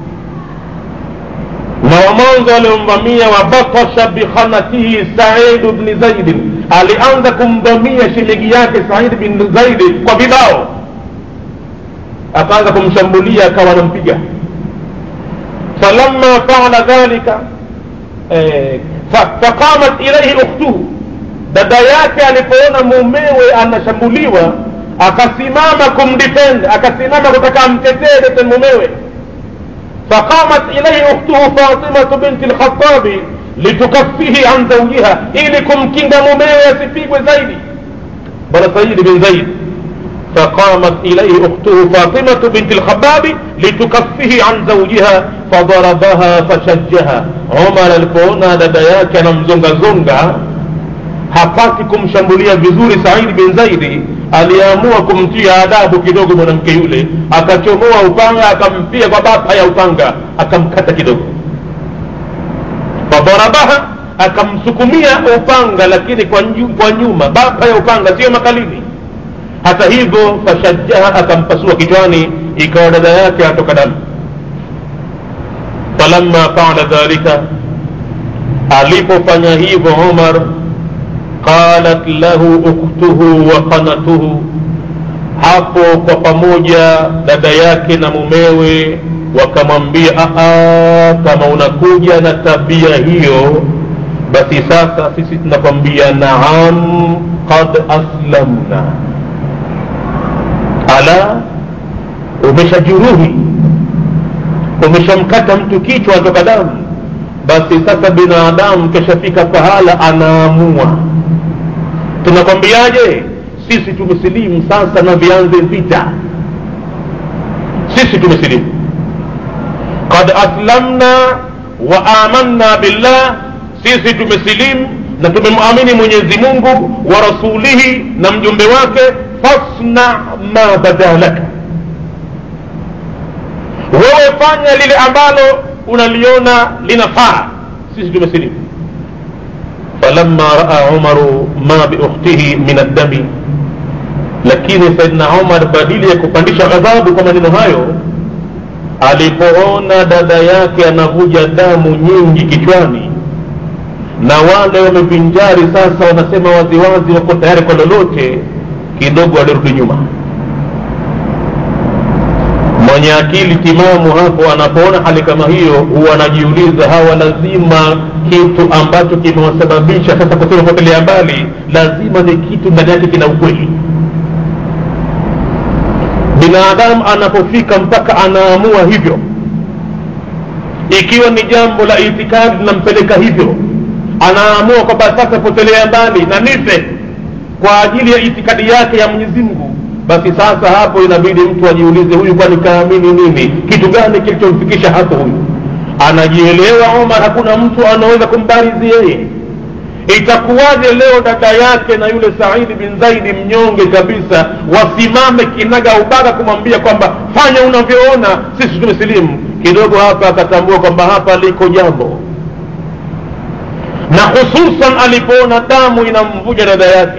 na wa mwanzo aliomvamia wabatasha bikhanatihi saidu bni zaidin alianza kumvamia shemegi yake said bin zaidi kwa vibao akaanza kumshambulia akawa anampiga falamma faala dhalika eh, faqamat ilaihi ukhtuhu dada yake alipoona mumewe anashambuliwa akasimama kumdefend akasimama kutaka amtetee dete mumewe فقامت إليه أخته فاطمة بنت الخطاب لتكفيه عن زوجها إلكم كنت مميو يسفيك زيدي بل سيد بن زيد فقامت إليه أخته فاطمة بنت الخباب لتكفه عن زوجها فضربها فشجها عمر الفونا ددياك نمزنغ زنغ hapati kumshambulia vizuri saidi bin zaidi aliamua kumtia adabu kidogo mwanamke yule akachomoa upanga akampia kwa bapa ya upanga akamkata kidogo fadharabaha akamsukumia upanga lakini kwa, nyu, kwa nyuma bapa ya upanga sio makalini hata hivyo fashajjaha akampasua kichwani ikawa dada yake atoka damu falamma faala dhalika alipofanya hivyo umar qalat lahu ukhtuhu wa qanatuhu hapo kwa pamoja dada yake na mumewe wakamwambia kama unakuja na tabia hiyo basi sasa sisi tunakwambia naam qad aslamna ala umeshajuruhi umeshamkata mtu kichwa atoka damu basi sasa binadamu keshafika pahala anaamua tunakwambiaje sisi tumesilimu sasa na vianze vita sisi tumesilimu qad aslamna wa amanna billah sisi tumesilimu na tumemwamini mwenyezi mungu wa rasulihi na mjumbe wake fasna ma bada laka wewe fanya lile ambalo unaliona linafaa sisi tumesilimu falamma raa umaru ma biukhtihi min addami lakini saidna umar badili ya kupandisha ghadhabu kwa maneno hayo alipoona dada yake anavuja damu nyingi kichwani na wale wamevinjari sasa wanasema waziwazi wako tayari kwa lolote kidogo alirudi nyuma mwenye akili timamu hapo anapoona hali kama hiyo huwa anajiuliza hawa lazima kitu ambacho kimewasababisha sasa kusema potelea mbali lazima ni kitu ndani yake kina ukweli binadamu anapofika mpaka anaamua hivyo ikiwa ni jambo la itikadi linampeleka hivyo anaamua kwamba sasa potelea mbali na nife kwa ajili ya itikadi yake ya mwenyezi mungu basi sasa hapo inabidi mtu ajiulize huyu kwani kaamini nini kitu gani kilichomfikisha hapo huyu anajielewa omar hakuna mtu anaweza kumbarizi yeye itakuwaje leo dada yake na yule saidi bin zaidi mnyonge kabisa wasimame kinaga ubaga kumwambia kwamba fanya unavyoona sisi tumesilimu kidogo hapa akatambua kwamba hapa liko jambo na hususan alipoona damu inamvuja dada yake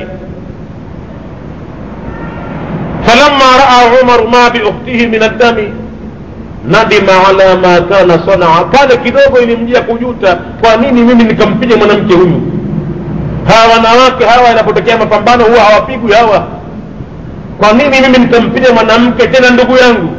فلما راى عمر ما باخته من الدم nadima ala ma kana sanaa pale kidogo ilimjia kujuta kwa nini mimi nikampiga mwanamke huyu hawa wanawake hawa inapotokea mapambano huwa hawapigwi hawa kwa nini mimi nikampiga mwanamke tena ndugu yangu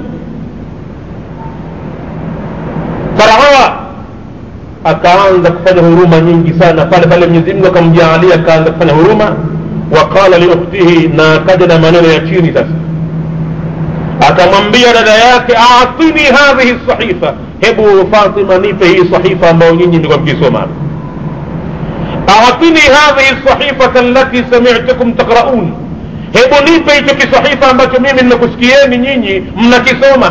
farahawa akaanza kufanya huruma nyingi sana pale pale mwenyezi mungu akamjaalia akaanza kufanya huruma waqala liukhtihi na akaja na maneno ya chini sasa akamwambia dada yake atini hadhihi sahifa hebu fatima nipe hii sahifa ambayo nyinyi ndikuwa mkisoma atini hadhihi sahifata allati samitukum taqraun hebu nipe hicho kisahifa ambacho mimi ninakusikieni nyinyi mnakisoma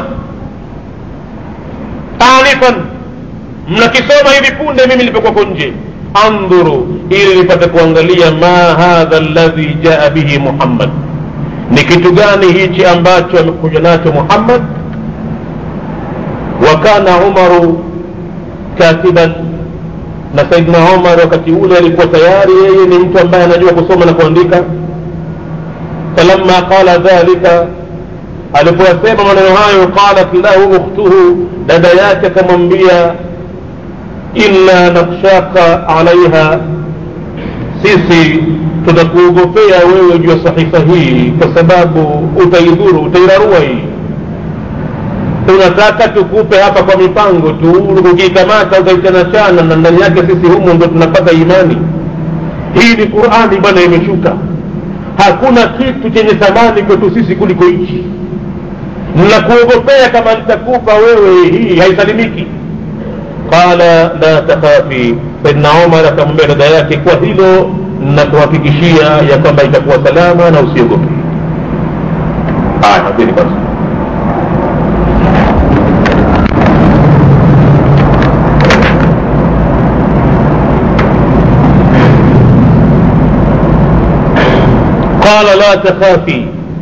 anifan mnakisoma hivi punde mimi nilipokuwako nje andhuru ili nipate kuangalia ma hadha alladhi jaa bihi muhammad ni kitu gani hichi ambacho amekuja nacho muhammad wa kana umaru katiban na saidna omar wakati ule alikuwa tayari yeye ni mtu ambaye anajua kusoma na kuandika falamma qala dhalika alipoyasema maneno hayo qalat lahu ukhtuhu dada yake akamwambia inna nakshaka alaiha sisi tunakuogopea wewe juu ya sahifa hii kwa sababu utaidhuru utairarua hii tunataka tukupe hapa kwa mipango tu ukiikamata utaichanachana na ndani yake sisi humu ndo tunapata imani hii ni qurani bwana imeshuka hakuna kitu chenye thamani kwetu sisi kuliko hichi nakuogopea kama nitakupa wewe hii haisalimiki qala la takhafi saidna omar akamwambia dada yake kwa hilo nakuhakikishia ya kwamba itakuwa salama na usiogope haya hadhiri basi qala la takhafi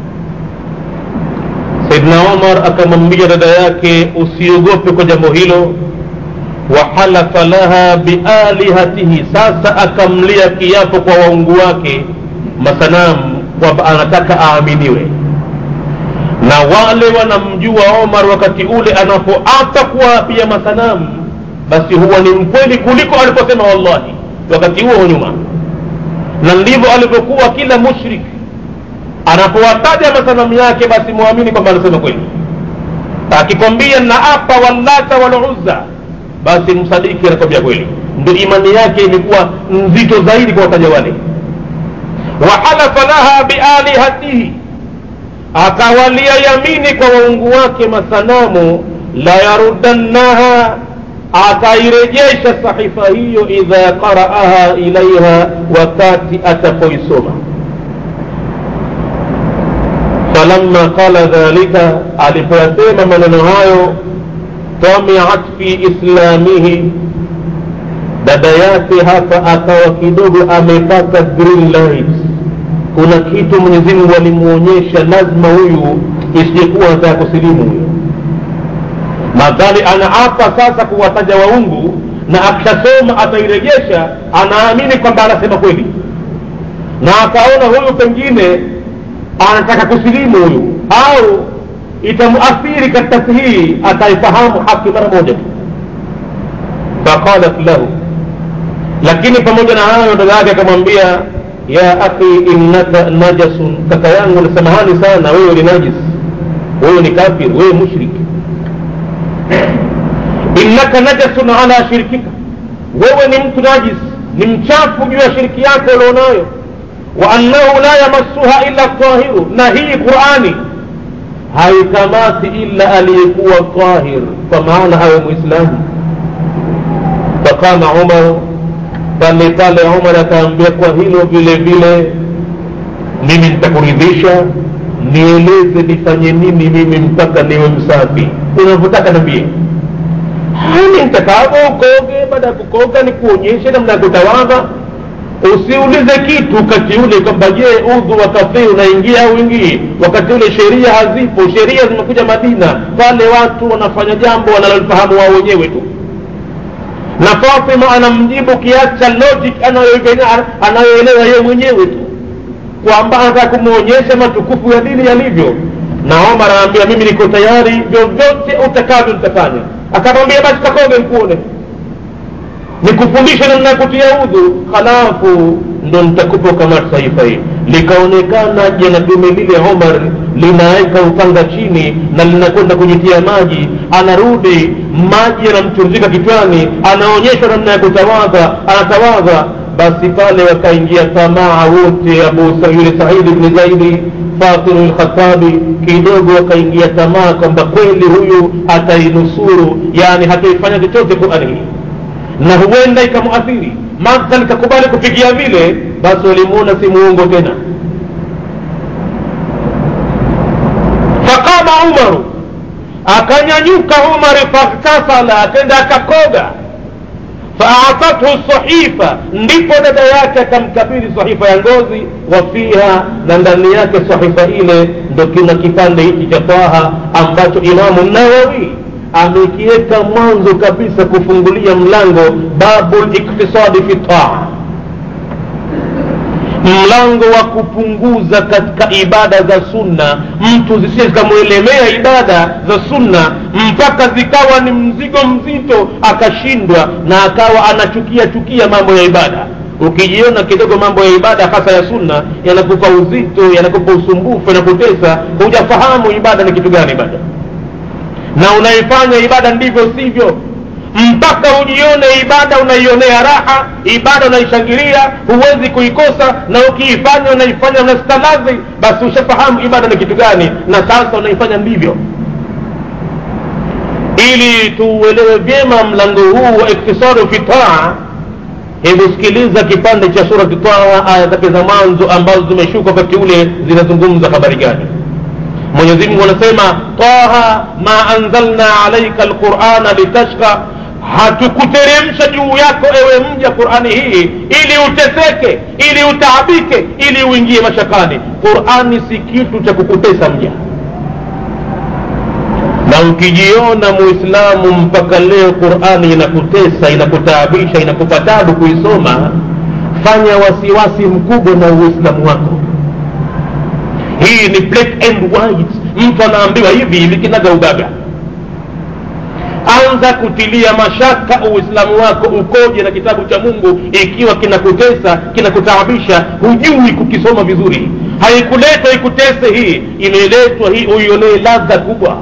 saidna omar akamwambia dada yake usiogope kwa jambo hilo wahalafa laha bialihatihi sasa akamlia kiapo kwa waungu wake masanamu kwamba anataka aaminiwe na wale wanamjua omar wakati ule anapoapa kuwaapia masanamu basi huwa ni mkweli kuliko aliposema wallahi wakati huo nyuma na ndivyo alivyokuwa kila mushrik anapowataja masanamu yake basi mwamini kwamba anasema kweli akikwambia naapa wallata waluzza basi msadiki anakwambia kweli ndio imani yake imekuwa nzito zaidi kwa wataja wale wahalafa laha bialihatihi akawalia yamini kwa waungu wake masanamu la yarudannaha atairejesha sahifa hiyo idha qaraaha ilaiha wakati atapoisoma falamma qala dhalika alipoyasema maneno hayo tamiat fi islamihi dada yake hapa akawa kidogo amepata green light kuna kitu mwenyezi mungu alimwonyesha lazima huyu isijekuwa anataka kusilimu huyo madhali anaapa sasa kuwataja waungu na akishasoma atairejesha anaamini kwamba anasema kweli na akaona huyu pengine anataka kusilimu huyu au itamuathiri katika hii ataifahamu haki mara moja tu faqalat lahu lakini pamoja na hayo dada yake akamwambia ya akhi innaka najasun kaka yangu ni samahani sana wewe ni najis wewe ni kafir wewe mushrik innaka najasun ala shirkika wewe ni mtu najis ni mchafu juu ya shiriki yako ulionayo wa annahu la yamassuha illa tahiru na hii qurani haikamati illa aliyekuwa tahir kwa maana awe mwislamu faqama umaru pale pale umar akaambia kwa hilo vile vile mimi nitakuridhisha nieleze nifanye nini mimi mpaka niwe msafi unavyotaka nambie hani nitakavyo ukoge baada ya kukoga ni kuonyeshe namna ya kutawadha usiulize kitu wakati ule kwamba je udhu wakati unaingia au ingii wakati ule sheria hazipo sheria zimekuja madina pale watu wanafanya jambo wanalolifahamu wao wenyewe tu na fatima anamjibu kiasi cha logic anayoelewa yeye mwenyewe tu kwamba anataka kumwonyesha matukufu ya dini yalivyo na omar anaambia mimi niko tayari vyovyote utakavyo nitafanya akamwambia basi kakoge nikuone nikufundishe namna ya kutia udhu halafu ndo nitakupa ukamata saifa hii likaonekana jana dume lile omar linaweka upanga chini na linakwenda kujitia maji anarudi maji yanamchuruzika kichwani anaonyeshwa namna ya kutawadha anatawadha basi pale wakaingia tamaa wote abu yule saidi bni zaidi fatimu lkhatabi kidogo wakaingia tamaa kwamba kweli huyu atainusuru yani hataifanya chochote qurani hii na huenda ikamuathiri madhal kakubali kupigia vile basi walimuona si muungo tena faqama umaru akanyanyuka umari faghtasala akenda akakoga faatathu sahifa ndipo dada yake akamkabili sahifa ya ngozi wa fiha na ndani yake sahifa ile ndo kina kipande hichi cha taha ambacho imamu nawawi amekiweka mwanzo kabisa kufungulia mlango babu liktisadi fi taa mlango wa kupunguza katika ibada za sunna mtu zisije zikamwelemea ibada za sunna mpaka zikawa ni mzigo mzito akashindwa na akawa anachukia chukia mambo ya ibada ukijiona kidogo mambo ya ibada hasa ya sunna yanakupa uzito yanakupa usumbufu yanakutesa hujafahamu ibada ni kitu gani ibada na unaifanya ibada ndivyo sivyo mpaka ujione ibada unaionea raha ibada unaishangilia huwezi kuikosa na ukiifanya unaifanya unastalazi basi ushafahamu ibada ni kitu gani na sasa unaifanya ndivyo ili tuuelewe vyema mlango huu wa iktisaru fi taa hebu sikiliza kipande cha surati taa aya zake za mwanzo ambazo zimeshuka wakati ule zinazungumza habari gani mwenyezi mungu anasema taha ma anzalna alaika alqurana litashqa hatukuteremsha juu yako ewe mja qurani hii ili uteseke ili utaabike ili uingie mashakani qurani si kitu cha kukutesa mja na ukijiona muislamu mpaka leo qurani inakutesa inakutaabisha inakupa tabu kuisoma fanya wasiwasi mkubwa na uislamu wako hii ni black and white mtu anaambiwa hivi hivi kinaga ugaga anza kutilia mashaka uislamu wako ukoje na kitabu cha mungu ikiwa kinakutesa kinakutaabisha hujui kukisoma vizuri haikuletwa ikutese hii imeletwa hii uionee ladha kubwa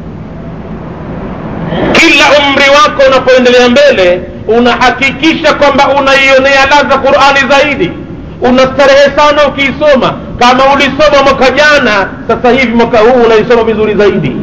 kila umri wako unapoendelea mbele unahakikisha kwamba unaionea ladha qurani zaidi unastarehe sana ukiisoma kama ulisoma mwaka jana sasa hivi mwaka huu unaisoma vizuri zaidi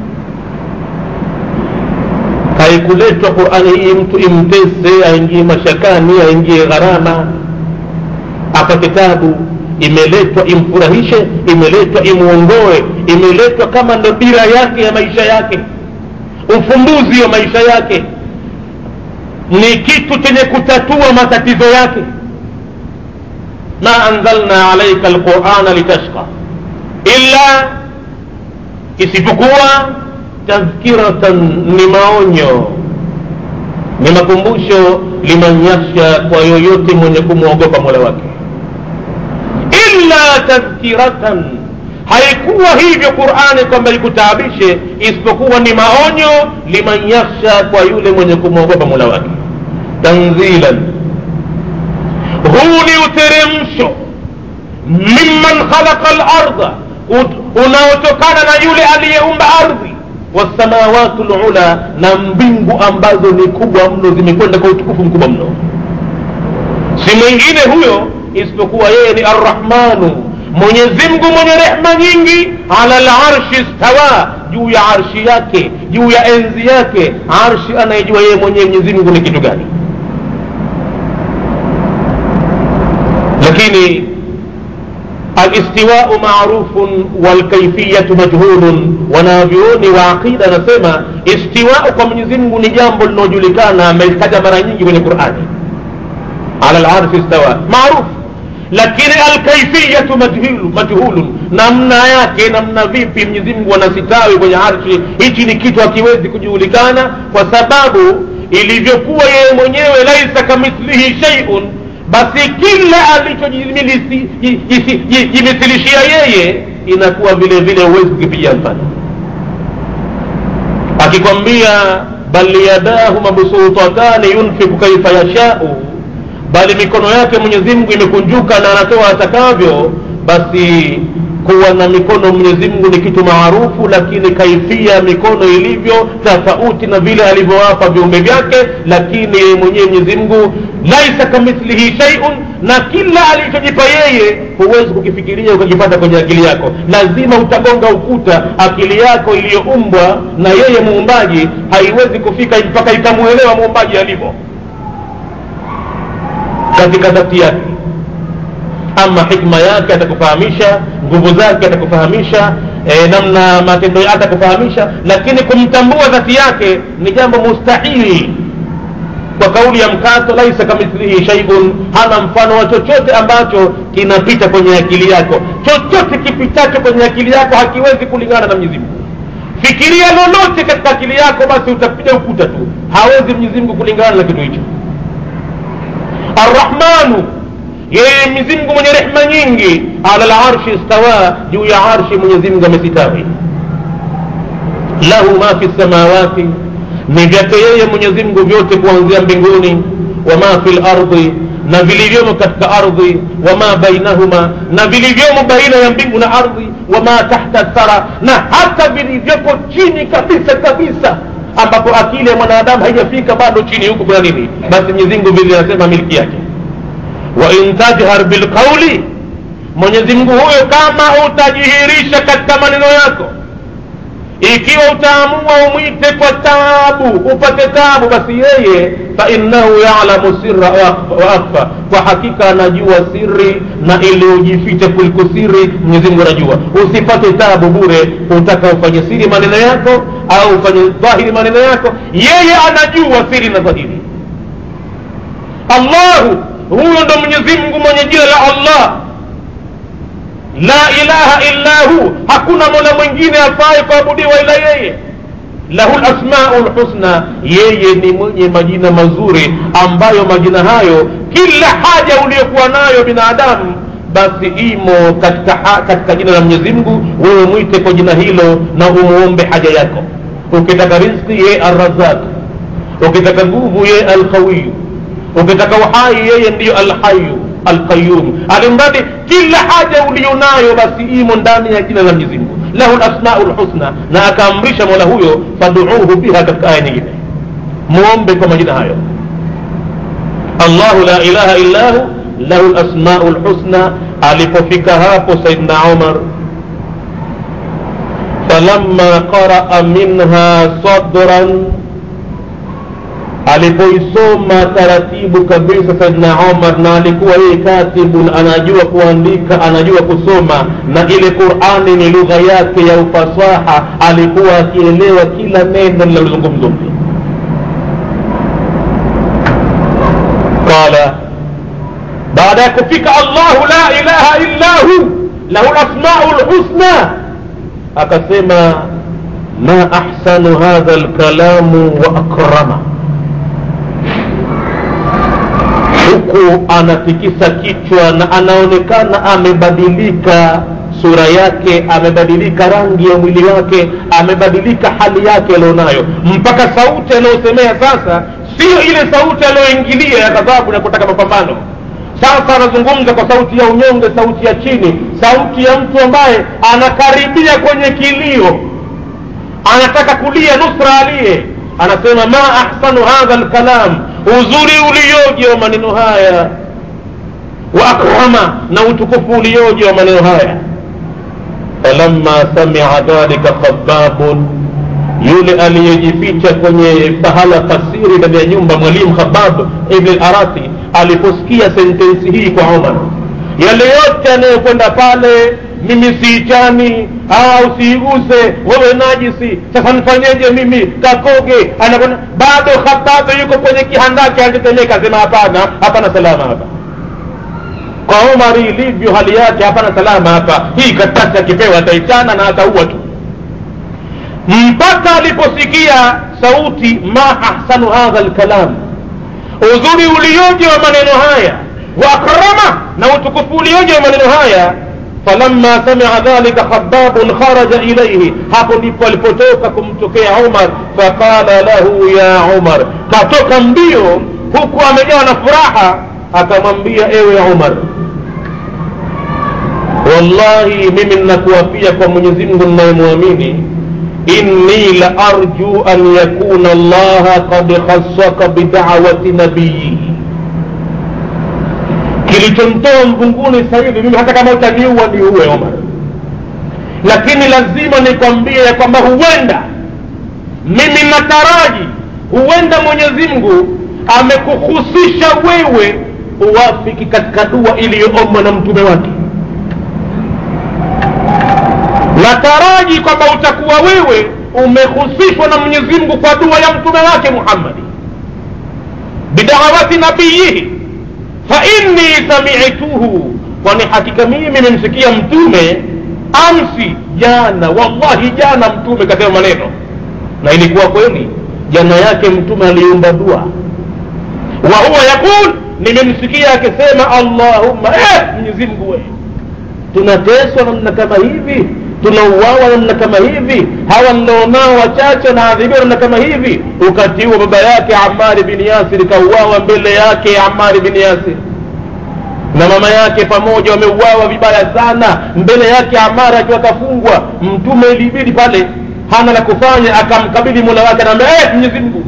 haikuletwa qurani hii mtu imtese aingie mashakani aingie gharama hapa kitabu imeletwa imfurahishe imeletwa imuongoe imeletwa kama ndo dira yake ya maisha yake ufumbuzi wa maisha yake ni kitu chenye kutatua matatizo yake ma anzalna alaika alqurana litashqa illa isipokuwa tadhkiratan ni maonyo ni makumbusho liman yakhsha kwa yoyote mwenye kumwogopa mola wake illa tadhkiratan haikuwa hivyo qurani kwamba ikutaabishe isipokuwa ni maonyo liman yakhsha kwa yule mwenye kumwogopa mola wake tanzilan huu ni uteremsho mimman khalaqa larda unaotokana na yule aliyeumba ardhi wasamawatu lula na mbingu ambazo ni kubwa mno zimekwenda kwa utukufu mkubwa mno si mwingine huyo isipokuwa yeye ni arrahmanu mwenyezi mungu mwenye rehma nyingi ala larshi stawa juu ya arshi yake juu ya enzi yake arshi anayejua yeye mwenyewe mwenyezi mungu ni kitu gani lakini alistiwau marufun walkaifiyatu majhulun wanavyuoni wa aqida anasema istiwau kwa mwenyezi mungu ni jambo linaojulikana amelitaja mara nyingi kwenye qurani ala larshi stawa maarufu lakini alkaifiyatu majhulu majhulun namna yake namna vipi mwenyezi mungu anasitawi kwenye arshi hichi ni kitu hakiwezi kujulikana kwa sababu ilivyokuwa yeye mwenyewe laisa kamithlihi sheiun basi kila alichojimithilishia yeye inakuwa vile vile huwezi kukipigia mfano akikwambia bal yadahu mabsutatani yunfiku kaifa yashau bali mikono yake mwenyezi mungu imekunjuka na anatoa atakavyo basi kuwa na mikono mwenyezi mungu ni kitu maarufu lakini kaifia mikono ilivyo tofauti na vile alivyowapa viumbe vyake lakini yeye mwenyewe mwenyezi mungu laisa kamithlihi shaiun na kila alichojipa yeye huwezi kukifikiria ukakipata kwenye akili yako lazima utagonga ukuta akili yako iliyoumbwa na yeye muumbaji haiwezi kufika mpaka ikamuelewa muumbaji alivyo katika dhati yake ama hikma yake atakufahamisha nguvu zake atakufahamisha e, namna matendo yake atakufahamisha lakini kumtambua dhati yake ni jambo mustahili kwa kauli ya mkato laisa kamithlihi shaiun hana mfano wa chochote ambacho kinapita kwenye akili yako chochote kipitacho kwenye akili yako hakiwezi kulingana na mwenyezi mungu fikiria lolote katika akili yako basi utapiga ukuta tu hawezi mwenyezi mungu kulingana na kitu hicho arrahmanu yeye mwenyezi mungu mwenye rehma nyingi ala larshi istawa juu ya arshi mwenyezi mungu amesitawi lahu ma fi samawati ni vyake yeye mwenyezi mungu vyote kuanzia mbinguni wama fi lardi na vilivyomo katika ardhi wama bainahuma na vilivyomo baina ya mbingu na ardhi wama tahta thara na hata vilivyopo chini kabisa kabisa ambapo akili ya mwanadamu haijafika bado chini huku kuna nini basi mwenyezi mungu vile anasema miliki yake wa in tajhar bilqauli mwenyezi mungu huyo kama utajihirisha katika maneno yako ikiwa utaamua umwite kwa taabu upate taabu basi yeye fainnahu yalamu sirra wa akfa kwa hakika anajua siri na iliyojificha kuliko siri mwenyezimungu anajua usipate taabu bure utaka ufanye siri maneno yako au ufanye dhahiri maneno yako yeye anajua siri na dhahiri allahu huyo ndo mwenyezimngu mwenye jina la allah la ilaha illa hu hakuna mola mwingine afaye kuabudiwa ila yeye lahu lasmau lhusna yeye ni mwenye majina mazuri ambayo majina hayo kila haja uliyokuwa nayo binadamu basi imo katika, ha, katika jina la mwenyezi mungu wewe mwite kwa jina hilo na umuombe haja yako ukitaka rizki yeye arrazaq ukitaka nguvu yeye alqawiyu ukitaka uhai yeye ndiyo alhayu alqayum alimradi kila haja ulionayo basi imo ndani ya jina la mwenyezi mungu lahu lasmau lhusna na akaamrisha mola huyo faduuhu biha katika aya nyingine muombe kwa majina hayo allahu la ilaha illa hu lahu lasmau lhusna alipofika hapo saidna umar falamma qaraa minha sadran alipoisoma taratibu kabisa saidna omar na alikuwa yeye katibun anajua kuandika anajua kusoma na ile qurani ni lugha yake ya ufasaha alikuwa akielewa kila neno linalozungumzwa qala baada ya kufika allahu la ilaha illa hu lahu lasmau lhusna akasema ma ahsanu hadha lkalamu wa akrama huku anatikisa kichwa na anaonekana amebadilika sura yake amebadilika rangi ya mwili wake amebadilika hali yake alionayo mpaka sauti anayosemea sasa siyo ile sauti aliyoingilia ya ghadhabu na kutaka mapambano sasa anazungumza kwa sauti ya unyonge sauti ya chini sauti ya mtu ambaye anakaribia kwenye kilio anataka kulia nusra aliye anasema ma ahsanu hadha lkalam uzuri ulioje wa maneno haya wa akrama na utukufu ulioje wa maneno haya falamma samia dhalika khababun yule aliyejificha kwenye pahala pasiri ndani ya nyumba mwalimu khabab ibn larati aliposikia sentensi hii kwa umar yale yote anayokwenda pale mimi siichani au siiguse wewe najisi sasa nifanyeje mimi kakoge anakwenda bado khababu yuko kwenye kihandaki alitetemeka asema hapana hapana salama hapa kwa umari ilivyo hali yake hapana salama hapa hii karatasi akipewa ataichana na ataua tu mpaka aliposikia sauti ma ahsanu hadha lkalam uzuri ulioje wa maneno haya wa akrama na utukufu ulioje wa maneno haya falamma samia dhalika khababun kharaja ilaihi hapo ndipo alipotoka kumtokea umar faqala lahu ya umar katoka mbio huku amejawa na furaha akamwambia ewe umar wallahi mimi nnakuapia kwa mwenyezi mungu nnayemwamini inni la arju an yakuna allaha qad khassaka bidawati nabiyihi kilichomtoa mvunguni sasa hivi mimi hata kama utaniua niuwe omar lakini lazima nikwambie ya kwamba huenda mimi nataraji huenda mwenyezi mungu amekuhusisha wewe uwafiki katika dua iliyoombwa na mtume wake nataraji kwamba utakuwa wewe umehusishwa na mwenyezi mungu kwa dua ya mtume wake muhammadi bidawati nabiyihi fainni samituhu kwani hakika mimi nimemsikia mtume amsi jana wallahi jana mtume kasema maneno na ilikuwa kweli jana yake mtume aliomba dua wa huwa yaqul nimemsikia akisema allahumma eh, mwenyezi mungu we tunateswa namna kama hivi tunauawa namna kama hivi hawa nilionao wachache wanaadhibiwa namna kama hivi wakati huo baba yake amari bin yasir kauawa mbele yake amari bin yasir na mama yake pamoja wameuawa vibaya sana mbele yake amara akiwa kafungwa mtume ilibidi pale hana la kufanya akamkabidhi mola wake anaambia eh, mwenyezi mungu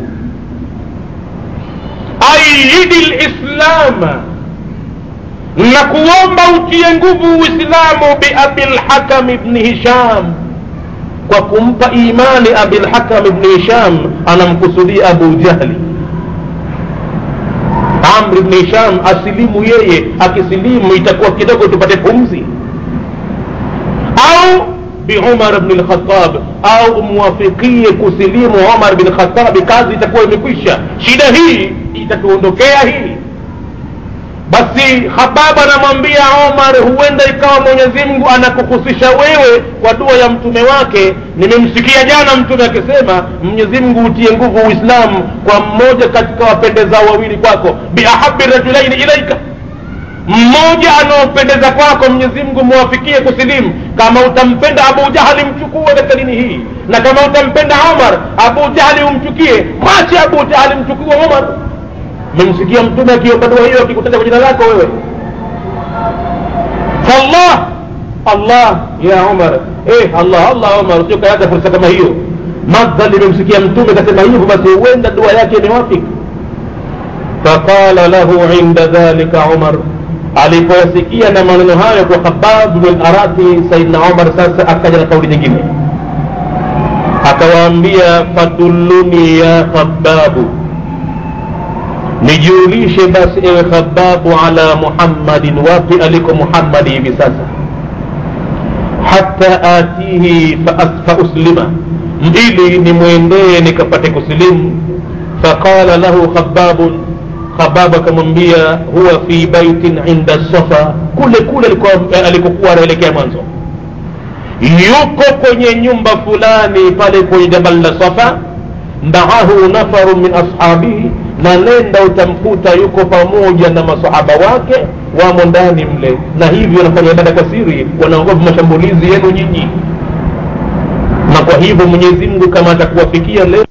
aidi lislama na kuomba utie nguvu uislamu biabilhakam ibni hisham kwa kumpa imani abilhakam ibni hisham anamkusudia abu jahli amr ibni hisham asilimu yeye akisilimu itakuwa kidogo tupate pumzi au biumar bni lkhatab au umwafikie kusilimu umar bin khatabi kazi itakuwa imekwisha shida hii itatuondokea hii basi hababa anamwambia omar huenda ikawa mwenyezi mungu anakuhusisha wewe kwa dua ya mtume wake nimemsikia jana mtume akisema mwenyezi mungu utie nguvu uislamu kwa mmoja katika wapendezao wawili kwako biahabi rajulaini ilaika mmoja anaopendeza kwako mwenyezi mungu mwafikie kusilimu kama utampenda abu jahali mchukue katika dini hii na kama utampenda omar abu jahali umchukie mwache abu jahali mchukue omar memsikia mtume akiomba dua hiyo akikutaja kwa jina lako wewe fallah allah ya umar eh allah allah umar usiokayaga fursa kama hiyo madhali memsikia mtume kasema hivyo basi huenda dua yake imewafika faqala lahu inda dhalika umar alipoyasikia na maneno hayo kwa khabab bin arati saidna umar sasa akaja na kauli nyingine akawaambia fadulluni ya khababu nijulishe basi ewe khababu ala muhammadin wapi aliko muhammadi hivi sasa hata atihi fauslima ili nimwendee nikapate kusilimu faqala lahu khababun khababu akamwambia huwa fi baitin inda safa kule kule alikokuwa anaelekea mwanzo yuko kwenye nyumba fulani pale kwenye jabal la safa maahu nafaru min ashabihi na nenda utamkuta yuko pamoja na masahaba wake wamo ndani mle na hivyo wanafanya ibada kwa siri wanaogopa mashambulizi yenu nyinyi na kwa hivyo mwenyezi mungu kama atakuwafikia leo